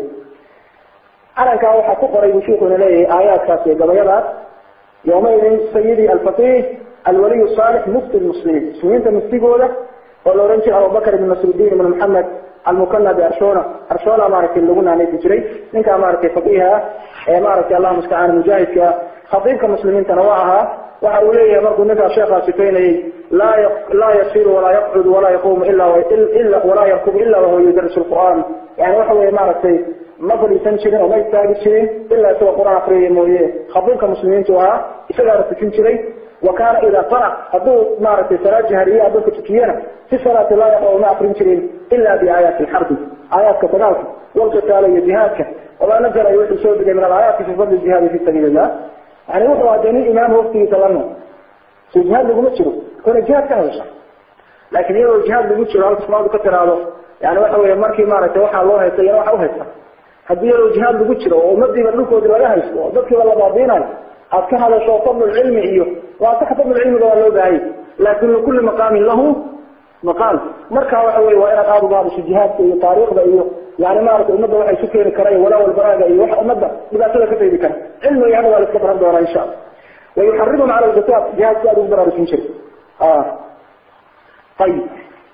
أنا كان وحا كفر يشيخنا ليه آيات كاسية قبيلات يومئذ سيدي الفقيه الولي الصالح مفتي المسلمين مسلمين تمسيقوا له ولو رنشي أبو بكر بن نصر الدين بن محمد المكنى بأرشونة أرشونة مارك اللي قلنا عليه تجري منك مارك فقيها مارك الله مستعان مجاهد خطيبك المسلمين تنوعها وحوليه مركو نفع شيخ سفيني لا يق... لا يسير ولا يقعد ولا يقوم إلا و... إلا ولا يركب إلا وهو يدرس القرآن يعني وحوي مارك ما فلي سنشرين وما يستاهل شيء إلا سوى قرآن أخرين مويه خطيبك المسلمين توا إسلا رسكين وكان إذا قرأ هدو مارك صلاة جهرية هدو كتكينا في صلاة لا يقرأ ما أخرين شرين إلا بآيات الحرب آيات كتنالك والقتال يجهادك وما نزل يوحي سود من الآيات في فضل الجهاد في سبيل الله يعني وحو عدني إمام وقتي يتلنه في الجهاد لقو متشرو كون الجهاد كان يشعر لكن يلو الجهاد لقو متشرو هل تسمعوا كتر هذا يعني وحو يماركي مارك وحا الله يسير وحا وهيسا هدي يلو الجهاد لقو متشرو ومدي بلوكو دلوها يسوى ضدك والله بعضينا أذكى هذا شو فضل العلم إيوه وأعتقد فضل العلم ده له بعيد لكن لكل مقام له مقال مركا وحوي وإن قابوا بعض الجهاد في طريق بأيه يعني ما أعرف أمده وحي سكين كراي ولا والبراغة أيه وحي أمده إذا كده كده يذكر علمه يعني ولا استبرم دورا إن شاء الله ويحرمهم على القتال جهاد سؤال أكبر على سنشر آه طيب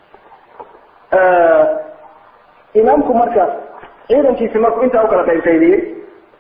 آه إمامكم مركا إذا كيف مركو أنت أوكلا بين سيدي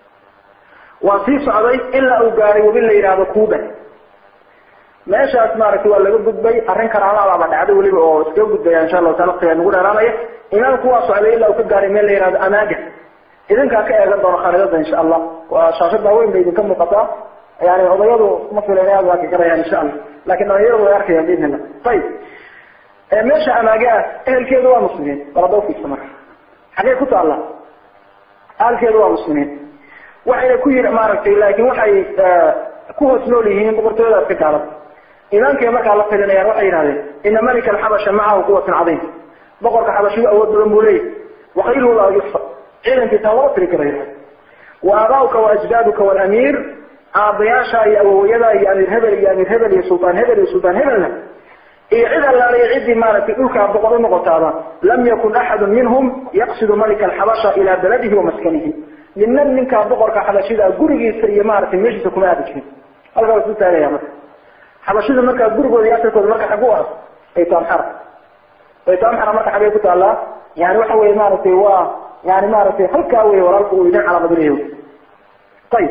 وفي صعدي إلا أوقاري وبالله إرادة كوبا meeshaas maaragtay waa laga gudbay arrin karaamaaba dhacday weliba oo iska gudbaya insha allahu taala waqtiga nagu dheeraanaya imaamku waa socday ilaa uu ka gaaray meel la yihahdo amaaga idinkaa ka eegan doono khariidada insha allah waa shaashada weyn bay idinka muuqataa yani odayadu ma filan aad waa ka garayaan insha allah laakin dhalinyaradu way arkayaan biidnillah ayib meesha amaaga ah ehelkeedu waa muslimiin balada ufiirsa marka xagee ku taalla ahalkeedu waa muslimiin waxayna ku yiri maaragtay laakin waxay ku hoos nool yihiin boqortooyadaas ka gaalada imaamkay markaa la talinayaan waxay yidhahdeen ina malika alxabasha macahu quwatun cadiim boqorka xabashigu awood badan buu leeyahy wakhayruhu laa yuxsa ciidankiisa lama tiri kara yidhahde wa aabaauka wa ajdaaduka walamiir aabayaasha iyo awowayada iyo amiir hebel iyo amiir hebel iyo sultaan hebel iyo sultaan hebelna iyo cid allaale ciddii maaragtay dhulkaa boqor u noqotaaba lam yakun axadu minhum yaqsidu malika alxabasha ilaa baladihi wa maskanihi ninna ninkaa boqorka xabashida gurigiisa iyo maaragtay meeshiisa kuma aadi jirin halkaa waa isu taagaya marka xabashida markaa gurigooda iyo asalkooda marka xagu ah baytamxara baytamxara marka xagee ku taallaa yani waxa weye maaragtay waa yani maaragtay halkaa wey walaalku uu idin calaamadinayo ayib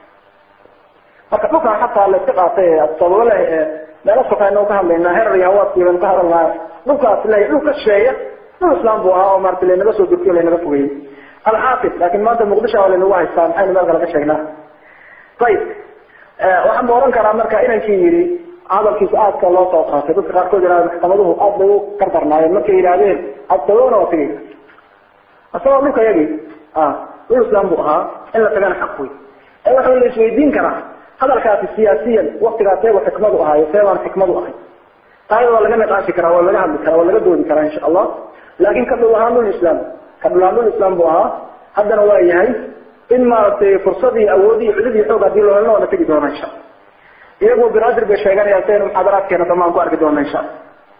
marka dhulkan xataa la iska qaatay sababo leh meelo sokayna ka hadlaynaa herar iyo hawaadkiiban ka hadalnaa dhulkaas le dhul ka shisheeya dhul islam buu ahaa oo maarata laynaga soo durkiyo laynaga fogeeyey alxaafid laakin maanta muqdisho waa laynagu haystaa maxaynu meel kale ka sheegnaa ayib waxaan ba oran karaa marka inankii yidhi hadalkiisa aadka loo soo qaatay dadka qaarkood yihahda maxkamaduhu aad bay u kardarnaayeen markay yidhahdeen adtagona waa tegay isagoo dhulka yagi dhul islam buu ahaa in la tagana xaq wey ee waxa la isweydiin karaa hadalkaasi siyaasiyan waktigaas eego xikmadu ahaayo seebaan xikmadu ahay taayada waa laga niqaashi karaa waa laga hadli karaa waa laga doodi karaa insha allah laakin ka dhul ahaan dhul islam ka dhul ahaan dhul islam buu ahaa haddana waa yahay in maaragtay fursadii awoodii cududii xoog hadii loo helno waa la tegi doona insha iyagoo banaadir bay sheeganayaan saynu muxaadaraadkeena damaan ku arki doona insha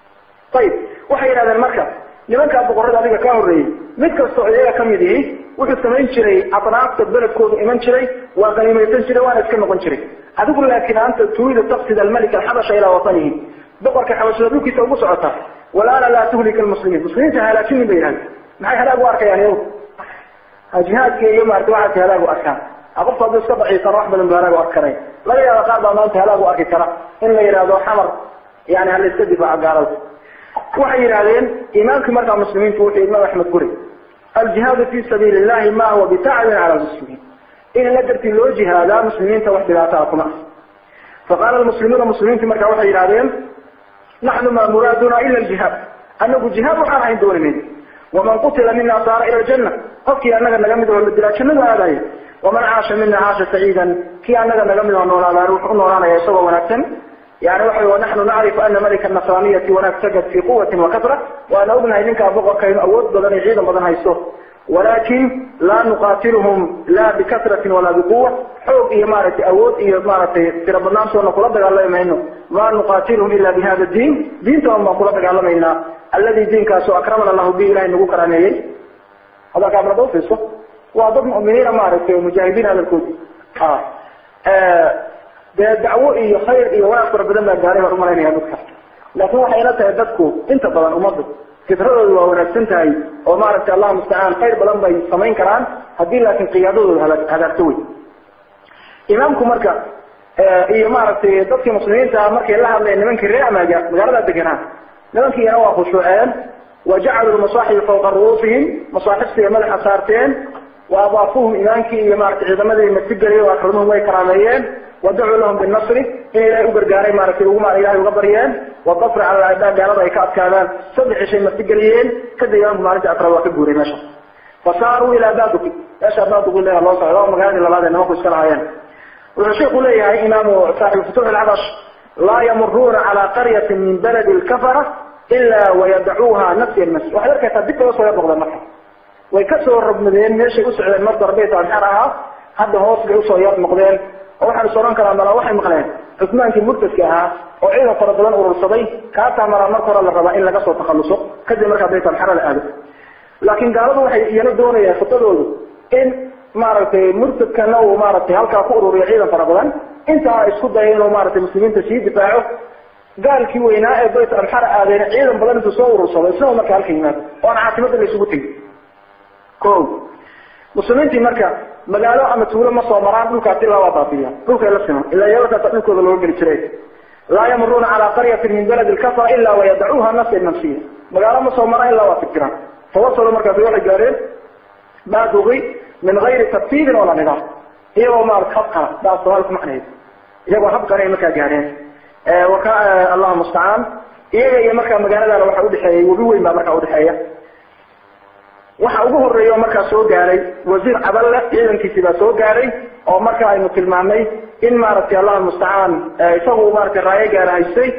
ayib waxay yidhahdeen marka nimankaa boqorada adiga ka horreeyey mid kastoo iyaga kamid ihi wuxuu samayn jiray atraafta beledkoodu iman jiray waa qaniimaysan jiray waana iska noqon jiray adigu laakiin anta turiidu taqsid almalik alxabasha ilaa watanihi boqorka xabashada dhulkiisa ugu socota walaala laa tuhlika almuslimiin muslimiinta halaajinin bay yidhahdeen maxay halaag u arkayaan iyagu jihaadka iyo maarata waxaasi halaag u arkaan qofku hadduu iska daciifana wax badan bu halaag u arkanay laga yaaba qaar baa maanta halaag u arki kara in la yidhahdo xamar yani hala iska difaaco gaalada waxay yidhahdeen imaamkii markaa muslimiintu wuxuu imaam axmed guri aljihaadu fi sabiili illahi ma huwa bitacbin cala lmuslimiin in la dartii loo jihaadaa muslimiinta wax dhibaataa kuma ah faqaala lmuslimuuna muslimiintu markaa waxay yidhahdeen naxnu maa muraaduna ila aljihaad anagu jihaad waxaan ahayn doonimayn waman qutila mina saara ila aljanna qofkii anaga naga mid oo la dilaa jannadu aadaya waman caasha mina caasha saciidan kii anaga naga mid oo noolaadaan wuxuu u noolaanaya isagoo wanaagsan yani waxa wanaxnu nacrifu ana malika nasraniyati wanaag sagad fi quwatin wakasra waana ognahay ninkaa boqorka inu awood badan iyo ciidan badan haysto walakin laa nuqatiluhum la bikasratin walaa biquwa xoog iyo maaragtay awood iyo maaragtay tiro badnaantoona kula dagaalami mayno ma nuqatiluhum ila bihada diin diintoon baan kula dagaalamaynaa aladi diinkaasoo akramana allahu bi ilahay nagu karaameeyey hadalkaa marada ufiirso waa dad mu'miniina maaragtay oo mujaahidiin hadalkoodi dee dacwo iyo khayr iyo wanaag fara badan baa gaaray baan umalaynaya dadka laakin waxay ila tahay dadku inta badan ummaddu fitradoodu waa wanaagsan tahay oo maaragtay allahu mustacaan khayr badan bay samayn karaan haddii laakin qiyaadadooda hada hadaagto wey imaamku marka iyo maaragtay dadkii muslimiinta markay la hadleen nimankii reer amaaga magaalada deganaa nimankiina waa khushuuceen wa jacaluu lmasaaxibi fawqa ru'uusihim masaaxibtiiy madaxa saarteen wa adaafuhum imaankii iyo maratay ciidamadii masigeliy o akramuhum way karaameeyeen wadacuu lahum binasri in ilahay u gargaaray maaragtay uguma ilahay uga baryeen wadafri cala adaa gaalada ay ka adkaadaan saddex ishay masigeliyeen kadib imaamku maalinta afraad waa ka guuray meesha fasaaruu ilaa baduki meesha baduki le loo socdo magaaladii labaad ee nimanku iska lahaayeen wuxuu sheikhu leeyahay imaamu saaxibu futuux alcabash laa yamuruuna cala qaryatin min baladi lkafara ila wayadacuuha nafya nafsi waxaad arkaysaa dib bay usoo yar noqdeen marka way kasoo rogmadeen meeshay u socdeen marka hore bayt alxar ahaa hadda hoos bay usoo yar noqdeen oo waxaan is odhan karaa mala waxay maqleen cusmaankii murtadka ahaa oo ciidan fara badan urursaday kaasaa maraa marka hore la rabaa in laga soo takhaluso kadib markaa bayt alxara la aado laakiin gaaladu waxay iyana doonayaan khudadoodu in maaragtay murtadkana uu maaragtay halkaa ku ururiyo ciidan fara badan intaa isku daya inuu maaragtay muslimiinta sii difaaco gaalkii weynaa ee bayt alxara aadeen ciidan badan intuu soo urursado isna marka halka yimaado oo aan caasimada la isugu tegin ko muslimiintii marka magaalo ama tuulo ma soo maraan dhulkaasi ilaa waa baabiya dhulkay la siman ilaa yalakaasa dhulkooda looga geli jiray laa yamuruuna calaa qaryatin min baladi lkafara ilaa wayadacuuha nafsa nafsiya magaalo ma soo maraan ilaa waa fikiraan tawasalu markaasi waxay gaareen baaduqi min gayri tartiibin wala nidaam iyagoo maarata habqana baa soomaali ku macnaheed iyagoo habqana ay markaa gaareen waka allahu mustacaan iyaga iyo markaa magaaladaana waxa udhexeeyay webi weyn baa markaa udhexeeya waxa ugu horeeya oo markaa soo gaaray wasiir caballe ciidankiisii baa soo gaaray oo marka aynu tilmaamnay in maaragtay allahu mustacaan isagu maratay raayo gaara haystay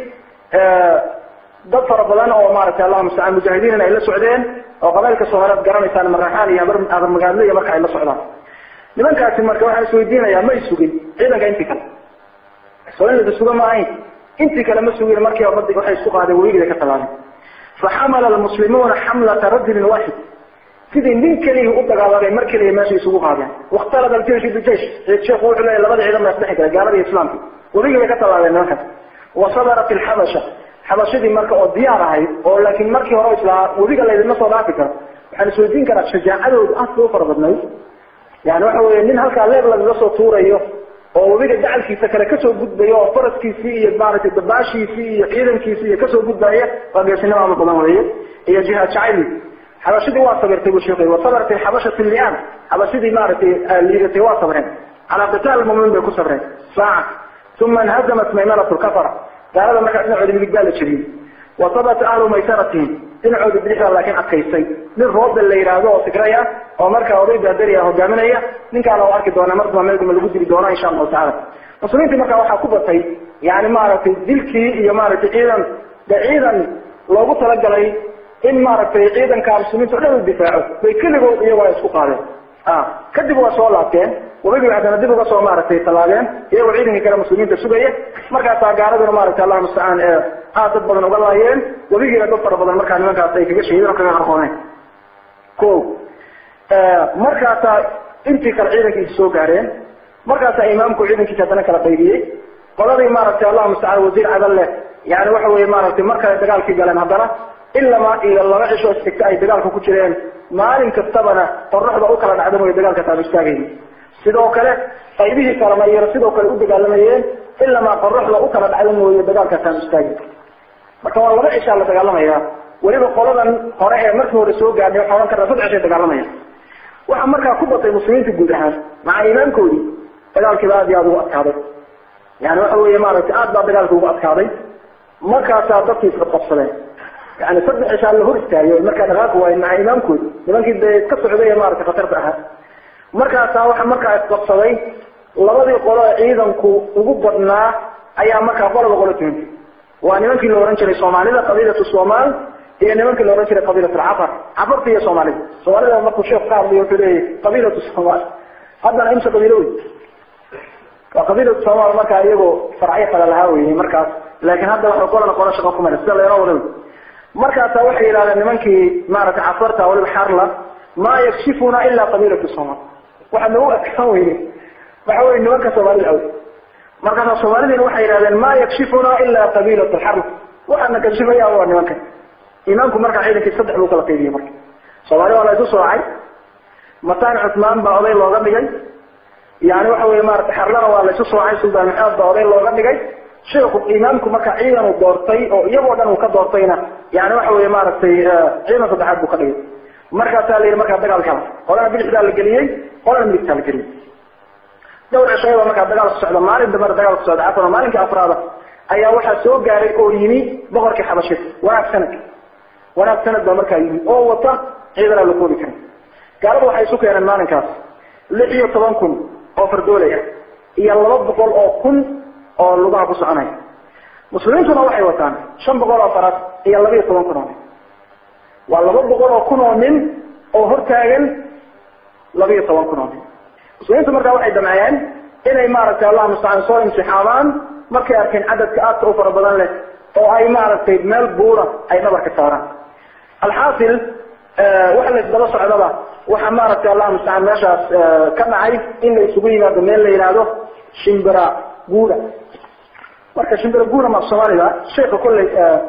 dad fara badan oo maratay allahu mustacaan mujaahidiin ay la socdeen oo qabailka soomaaliyeed garanaysaan maraxaan iyo habar magaadle iyo marka ay la socdaan nimankaasi marka waxaan isweydiinayaa may sugin ciidanka intii kale soo in lada suga ma ahayn intii kale ma sugin markii umadi waxay isku qaadeen weligida ka tallaabeen faxamala almuslimuuna xamlata rajulin waaxid sidii nin keliya u dagaalamay mar keliya meesha isugu qaadeen wakhtalada aljeish bijeish sheekhu wuxuu leeyahy labada ciidan baa isdhexi galay gaalada iyo islaamka weligii bay ka tallaabeen nimankaas wa sadarat alxabasha xabashadii marka oo diyaar ahayd oo laakiin markii hore islaa webiga laydinma soo dhaafi karo waxaan isweydiin karaa shajaacadoodu aad bay u fara badnayd yani waxa weye nin halkaa leeb lagaga soo tuurayo oo webiga dacalkiisa kale kasoo gudbayo oo faraskiisii iyo maaragtay dabaashiisii iyo ciidankiisii iyo kasoo gudbaya waa geesinimo ama badan weeye iyo jihaad jacayli xabashadii waa sabirtay buu sheekay wasabarat xabashatu lian xabashadii maaragtay liidatay waa sabreen calaa qitaal muminiin bay ku sabreen saaca uma inhazamat maymanatu lkafara gaalada markaa dhinacoodi midig baa la jebiyey wasabata ahlu maysaratihim dhinacoodi bidixdaa laakiin adkaystay nin roobda la yidhaahdo oo sigray ah oo markaa oday baadari ah hogaaminaya ninkaana u arki doona markaba meelguma lagu dili doona insha allahu tacala muslimiintii markaa waxaa ku batay yani maaragtay dilkii iyo maaragtay ciidan de ciidan loogu talagalay in maaragtay ciidanka muslimiinta o dhan u difaaco bay keligood iyagoo ay isku qaadeen kadib waa soo laabteen wabigii haddana dib uga soo maaragtay tallaabeen iyagoo ciidankii kale muslimiinta sugaya markaasaa gaaladuna maaragtay allah mustacaan aad dad badan uga laayeen webigiina dad fara badan markaa nimankaas ay kaga shahideen oo kaga qarqooneen ko markaasaa intii kale ciidankiisa soo gaareen markaasaa imaamku ciidankiisa haddana kala qaybiyey qoladii maaragtay allah mustacaan wasiir cadal leh yani waxa weye maaragtay markale dagaalkii galeen haddana ilama iyo laba cisho isxigta ay dagaalka ku jireen maalin kastabana qoraxda u kala dhacda mooye dagaalka taaba istaagayni sidoo kale qaybihii kalena iyana sidoo kale u dagaalamayeen ilamaa qoraxda u kala dhacda mooye dagaalka taaba istaagay marka waa laba cishaa la dagaalamaya weliba qoladan hore ee markii hore soo gaadhay waxaa ohan karnaa saddex cishay dagaalamaya waxaa markaa ku batay muslimiinta guud ahaan maca imaamkoodii dagaalkiiba aad iyo aada ugu adkaaday yani waxa weeye maaragtay aad baa dagaalka ugu adkaaday markaasaa dadkii isqabqabsadeen yani saddex cishaa la hor istaagay markaa dhaqaaqi waayo maca imaamkoodi nimankii dee iska socday ee maaragtay khatarta ahaa markaasaa waxa markaa isqabsaday labadii qolo ee ciidanku ugu badnaa ayaa markaa qolaba qolo tuhantay waa nimankii la ohan jiray soomaalida qabiilatu somaal iyo nimankii la ohan jiray qabiilat alcafar cafarta iyo soomaalida soomaalida markuu sheekh ka hadlayo wuxuu leeyahy qabiilatu somaal haddana imse qabiilo wey waa qabiilatu somaal markaa iyagoo faracyo kale lahaa weyey markaas laakiin hadda waxay qolana qolo shaqo ku mara sida laynoo wada wey markaasaa waxay yidhahdeen nimankii maaragtay cafarta waliba xarla maa yakshifuna ilaa qabiilatu somaal waxaa nagu adkaan weyne waxa weye nimanka soomaalida aw markaasa soomaalidiina waxay yidhahdeen ma yakshifuna ilaa qabiilat alxarb waxaana kashifaya waa nimankan imaamku markaa ciidankii saddex buu kala qaybiyey marka soomaali waa la isu soocay mataan cusmaan baa oday looga dhigay yani waxa weye maarata xarlana waa la isu soocay suldaan maxamed baa oday looga dhigay sheekhu imaamku marka ciidan uu doortay oo iyagoo dhan uu ka doortayna yani waxa weye maaragtay ciidan saddexaad buu ka dhigay markaasaa la yidhi markaa dagaalkala qolana bidixdaa la geliyey qolana midigtaa la geliyey dhowr cishayba markaa dagaal ku socda maalin dambena dagaal ku socda cafan maalinkii afraada ayaa waxaa soo gaaray oo yimi boqorkii xabashida wanaag sanad wanaag sanad baa markaa yimi oo wata ciidanaa la koobi karin gaalada waxay isu keeneen maalinkaas lix iyo toban kun oo fardoolay ah iyo laba boqol oo kun oo lugaha ku soconaya muslimiintuna waxay wataan shan boqol oo faras iyo laba iyo toban kun oo nin waa laba boqol oo kun oo nin oo hortaagan laba iyo toban kun oo nin muslimiintu markaa waxay damcayeen inay maaragtay allah mustacaan soo imtixaamaan markay arkeen cadadka aadka u fara badan leh oo ay maaragtay meel buura ay dhabarka saaraan alxaasil waxa la isdaba socdaba waxaa maaragtay allah mustacaan meeshaas ka dhacay in la isugu yimaado meel la yidhaahdo shimbira guura marka shimbira guura ma soomaalida sheeka kolley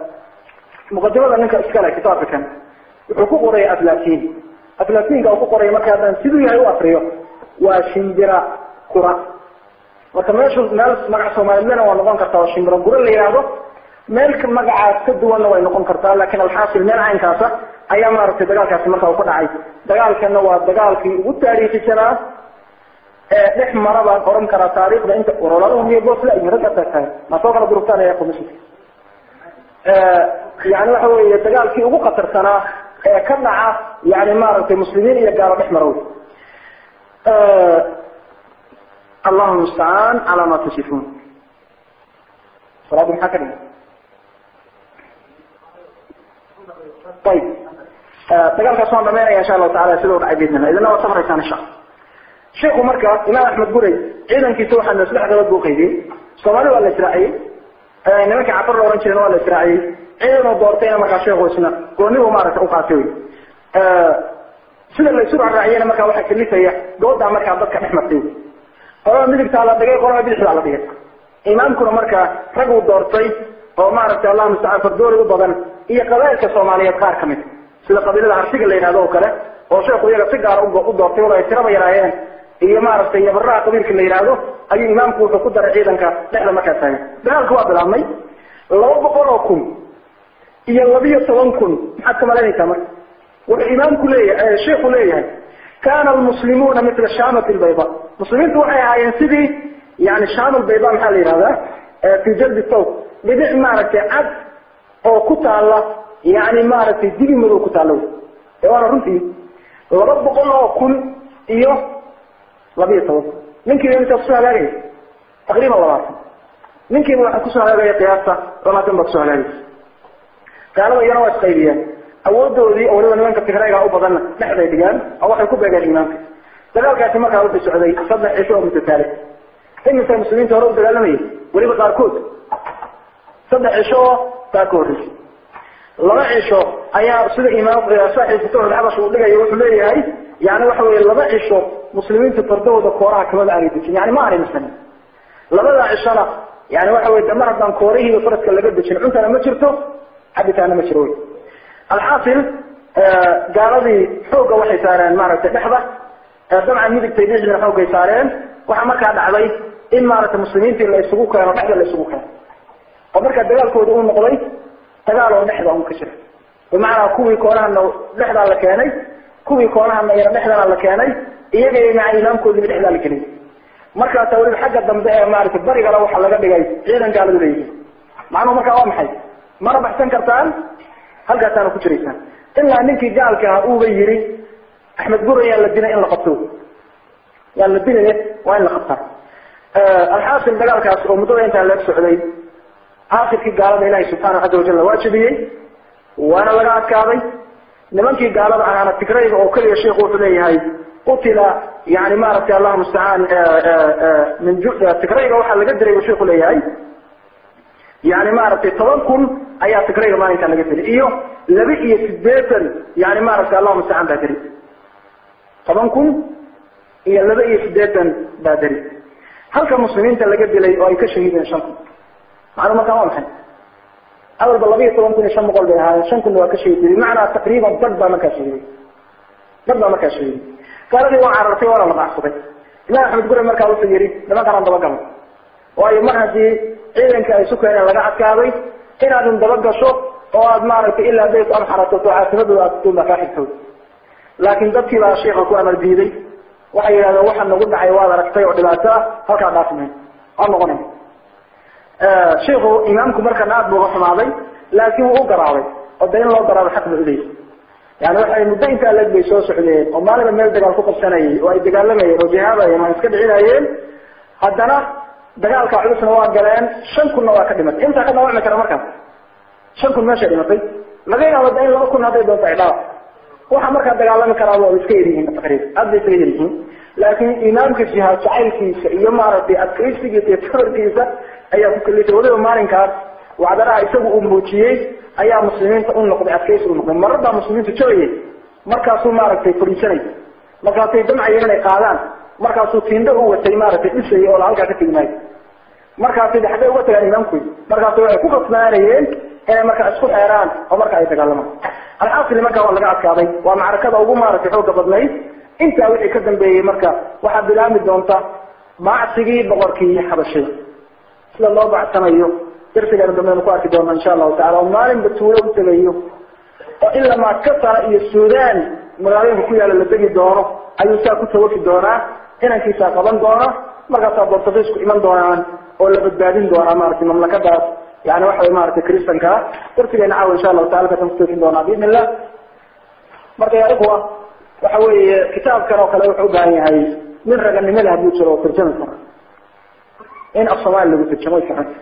muqadimada ninka iskale kitaabka kan wuxuu ku qoray atlatin atlatinka uu ku qoray marka haddaan siduu yahay u akriyo waa shimbira kura marka meeshu meel magac soomaalidana waa noqon kartaa oo shimbira gura la yidhaahdo meelka magacaas ka duwanna way noqon kartaa laakiin alxaasil meel caynkaasa ayaa maaragtay dagaalkaasi marka uu ka dhacay dagaalkana waa dagaalkii ugu taariikhisanaa ee dhex mara baan oran karaa taariikhda inta ololaduhu miyo bosla iyo ragga taagtahay ma soo kala durugtaan ayaa komishi yani waxa weeye dagaalkii ugu khatarsanaa ee ka dhaca yani maaragtay muslimiin iyo gaalo dhex mara wey allahu mustacaan calaa ma tasifuun salaada maxaa ka dhigay ayib dagaalkaas waan dhamaynaya insha allahu tacala sida u dhacay biidnillah idina waa safraysaan insha allah sheikhu marka imaam axmed guray ciidankiisa waxaa saddex gabad buu qaydiyey soomaali waa la israaciyey nimankii cafar la ohan jireen waa la israaciyey ciidanuu doortayna markaa sheekhu isna goonibu maaragta uqaatay wey sida la isu raaciyena markaa waxaa kalifaya doodaa markaa dadka dhex martay qolada midigtaa la dhigay qolada bidixdaa la dhigay imaamkuna markaa rag uu doortay oo maaragtay allah mustacaan fardooli u badan iyo qabailka soomaaliyeed qaar kamid sida qabiilada harsiga la yidhahdo oo kale oo sheekhu iyaga si gaara u doortay wala ay tiraba yaraayeen iyo maaragtay yabaraha qabiilka la yidhaahdo ayuu imaamku wuxuu ku daray ciidanka dhexda markaa taagan dagaalku waa bilaabmay laba boqol oo kun iyo labiyo toban kun maxaad ka malaynaysaa marka wuxuu imaamku leeyahay sheikhu leeyahay kana almuslimuuna mila shamat lbayda muslimiintu waxay ahaayeen sidii yani sham lbayda maxaa la yihahdaa fi jaldi sawt dhibic maaragtay cad oo ku taala yani maaragtay dibi madow ku taala ee waana runtii laba boqol oo kun iyo labiyo toban kun ninkiiba intaa kusoo hagaagaya taqriiban labaatan ninkiiba waxaa kusoo hagaagaya qiyaasta labaatan baa kusoo hagaagaysa gaalada iyana waa isqaybiyeen awoodoodii oo waliba nimanka tigrayga u badanna dhexday dhigaan oo waxay ku beegeen imaamka dagaalkaasi markaa wuxuu socday saddex cisho oo mutataale iminka muslimiinta hore u dagaalamayay weliba qaarkood saddex cisho oo baa ka horreysay laba cisho ayaa sida imaam saaxiib futuux xabash uu dhigayo wuxuu leeyahay yani waxa weye laba cisho muslimiintu fardahooda kooraha kamada aanay dejin yani ma aanay misanin labada cishona yani waxa weye damar haddaan koorihiiba faraska laga dejin cuntana ma jirto cabitaana ma jiro wy alxaasil gaaladii xoogga waxay saareen maaragtay dhexda dabcan midigtay dhexdina xoogay saareen waxaa markaa dhacday in maaragtay muslimiintii la isugu keeno dhexda la isugu keeno oo markaa dagaalkooda uu noqday dagaal oo dhexda un ka jira bimacnaa kuwii koonahana dhexdaa la keenay kuwii koonahana iyana dhexdana la keenay iyaga maca imaamkoodiiba dhexdaa la geliyay markaasa weliba xagga dambe ee maaragtay barigana waxaa laga dhigay ciidan gaaladu leeyihiin macnuhu markaa waa maxay mana baxsan kartaan halkaasaana ku jiraysaan ilaa ninkii gaalka ah uuba yiri axmed gura yaan la dilay in la qabto yaan la dilay waa in la qabtaa alxaasil dagaalkaas oo muddada intaa leeg socday aakirkii gaalada ilahay subxaanahu caza wajal waajibiyey waana laga adkaaday nimankii gaalada ahaana tigrayga oo keliya sheikhu wuxuu leeyahay qutila yani maaragtay allahu mustacaan min tigrayga waxaa laga diray buu sheikhu leeyahay yani maaragtay toban kun ayaa tigrayga maalinkaa laga dilay iyo laba iyo sideetan yani maaragtay allahu mustacaan baa deri toban kun iyo laba iyo sideetan baa deri halka muslimiinta laga dilay oo ay ka shahiideen shan kun macnuu markaa waa maxay awalba laba iyo toban kun iyo shan boqol bay ahaayeen shan kunna waa ka shahiday bimacnaa taqriiban dad baa markaa shahiday dad baa markaa shahiday gaaladii waa carartay waana la baxsaday imaam axmed gure markaa wuxuu yihi nimankanaan dabagalno waayo mar haddii ciidanka ay isu keeneen laga adkaaday inaadun dabagasho oo aad maaragtay ilaa day ku amxarato oo caafimadooda aad kutuun baa kaa xigtay laakiin dadkii baa sheika ku amar diiday waxay yidhahdeen waxa nagu dhacay waad aragtay oo dhibaato ah halkaa dhaafmay waa noqonay shiku imaamku markana aad bu uga xumaaday laakin wuu u garaabay oo da in loo garaabo xaq ba uleeyay yani waxay muddo intaa leeg bay soo socdeen oo maalinba meel dagaal ku qabsanayay oo ay dagaalamayeen oo jihaadayeen oo iska dhicinayeen haddana dagaalka culusna waa galeen shan kunna waa ka dhimatay intaa ka dhaawacmi kara markaas shan kun meeshay dhimatay laga yaabo da in laba kun hadday doonto ay dhaawac waxa markaa dagaalami karaaba waa iska yaryihiin taqriib aad bay iskaga yaryihiin laakiin imaamka jihaad jacaylkiisa iyo maaragtay adkaysigiisa iyo tabarkiisa ayaa ku kalifay waliba maalinkaas wacdaraha isagu uu muujiyey ayaa muslimiinta u noqday adkaysi u noqday marar baa muslimiinta joogayay markaasuu maaragtay fadhiisanay markaasay damcayeen inay qaadaan markaasuu tiindo u watay maaragtay dhisayay oo la halkaa ka tegi maayo markaasay xaggay uga tagaan imaamkoodi markaasu waxay ku kasbaanayeen inay markaa isku xeeraan oo marka ay dagaalamaan alxaasili markaa waa laga adkaaday waa macrakada ugu maaragtay xooga badnayd intaa wixii ka dambeeyey marka waxaa bilaami doonta bacsigii boqorkii xabashida sida loo bacsanayo darsigeena dambeenu ku arki doona insha allahu tacala oo maalinba tuulo u tegayo oo ilaa maakasara iyo sudan magaalooyinka ku yaala la degi doono ayuu saa ku tawafi doonaa inankiisaa qaban doona markaasaa bortugiisku iman doonaan oo la badbaadin doonaa maratay mamlakadaas yani waxa way maratay kristankaa darsigeena caawa insha allahu taala kasan kutoofin doonaa biidn illah marka ya ikhwa waxa weeye kitaabkan oo kale wuxuu ubaahan yahay nin raganimada hadduu jiro oo tarjami karo in af soomaali lagu tarjamo way fiicanta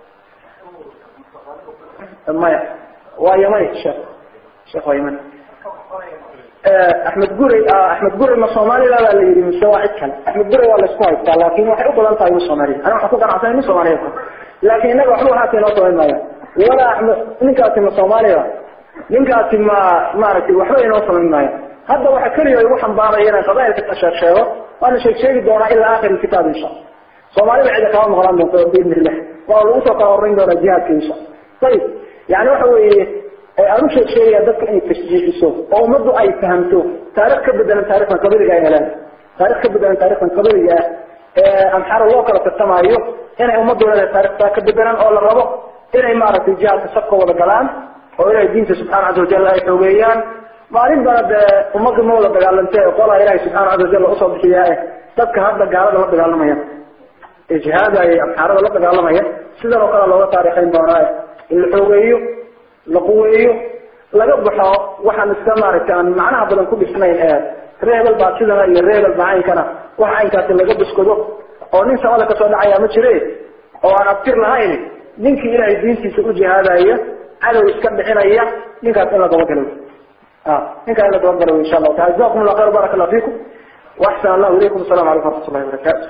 maya waa yamani sheekh sheekh waa yamani axmed gurey axmed gurey ma soomaalida baa la yidhi mise waa cid kale axmed gurey waa laisku haystaa laakin waxay u badan tahay inu soomaaliya aniga waxaan ku ganacsanay nin soomaaliyeed laakin innaga waxba haata inoo samayn maaya walaa axmed ninkaasi ma soomaaliya ninkaasi ma maaragtay waxba inoo samayn maayo hadda waxa keliya igu xambaaraya inaan qabailka sheeg sheego waana sheeg sheegi doonaa ilaa akhir kitaab insha soomaalida cida kama maqlaan doonto biidn illah waa lagu soo kala horeyn doonaa jihaadka insha ayib yani waxa weeye aan u sheeg sheegaya dadka inay tashjiiciso oo ummaddu ay fahamto taarikh ka bedelan taarikhdan qabiliga ay helaan taarikh ka bedelan taarikhdan qabiliga ah ee amxara loo kala tartamaayo inay ummaddu leedahay taarikhtaa ka bedelan oo la rabo inay maaragtay jihaadka sabka wada galaan oo ilahay diinta subxana caza wajal ay xoogeeyaan maalin bana dee ummadda ma wada dagaalantee qolaa ilahay subxana caza wajal usoo bixiyaa eh dadka hadda gaalada la dagaalamaya ee jihaadaya amxaarada la dagaalamaya sidan oo kale looga taarikhayn doonaa in la xoogeeyo la quweeyo laga baxo waxaan iska maaragtay aan macnaha badan ku dhisnayn ee reebel baa sidana iyo reebel baa caynkana wax caynkaasi laga buskado oo nin samada kasoo dhacaya ma jire oo aan abtir lahayn ninkii ilaahay diintiisa u jihaadaya cadow iska dhicinaya ninkaas in la dabagalo ninkaa in la dabagalo insha allahu taala jazakum allah khayr barak allah fiikum waxsan allahu ilaykum asalamu calaykum waraxmat ullahi wabarakaatu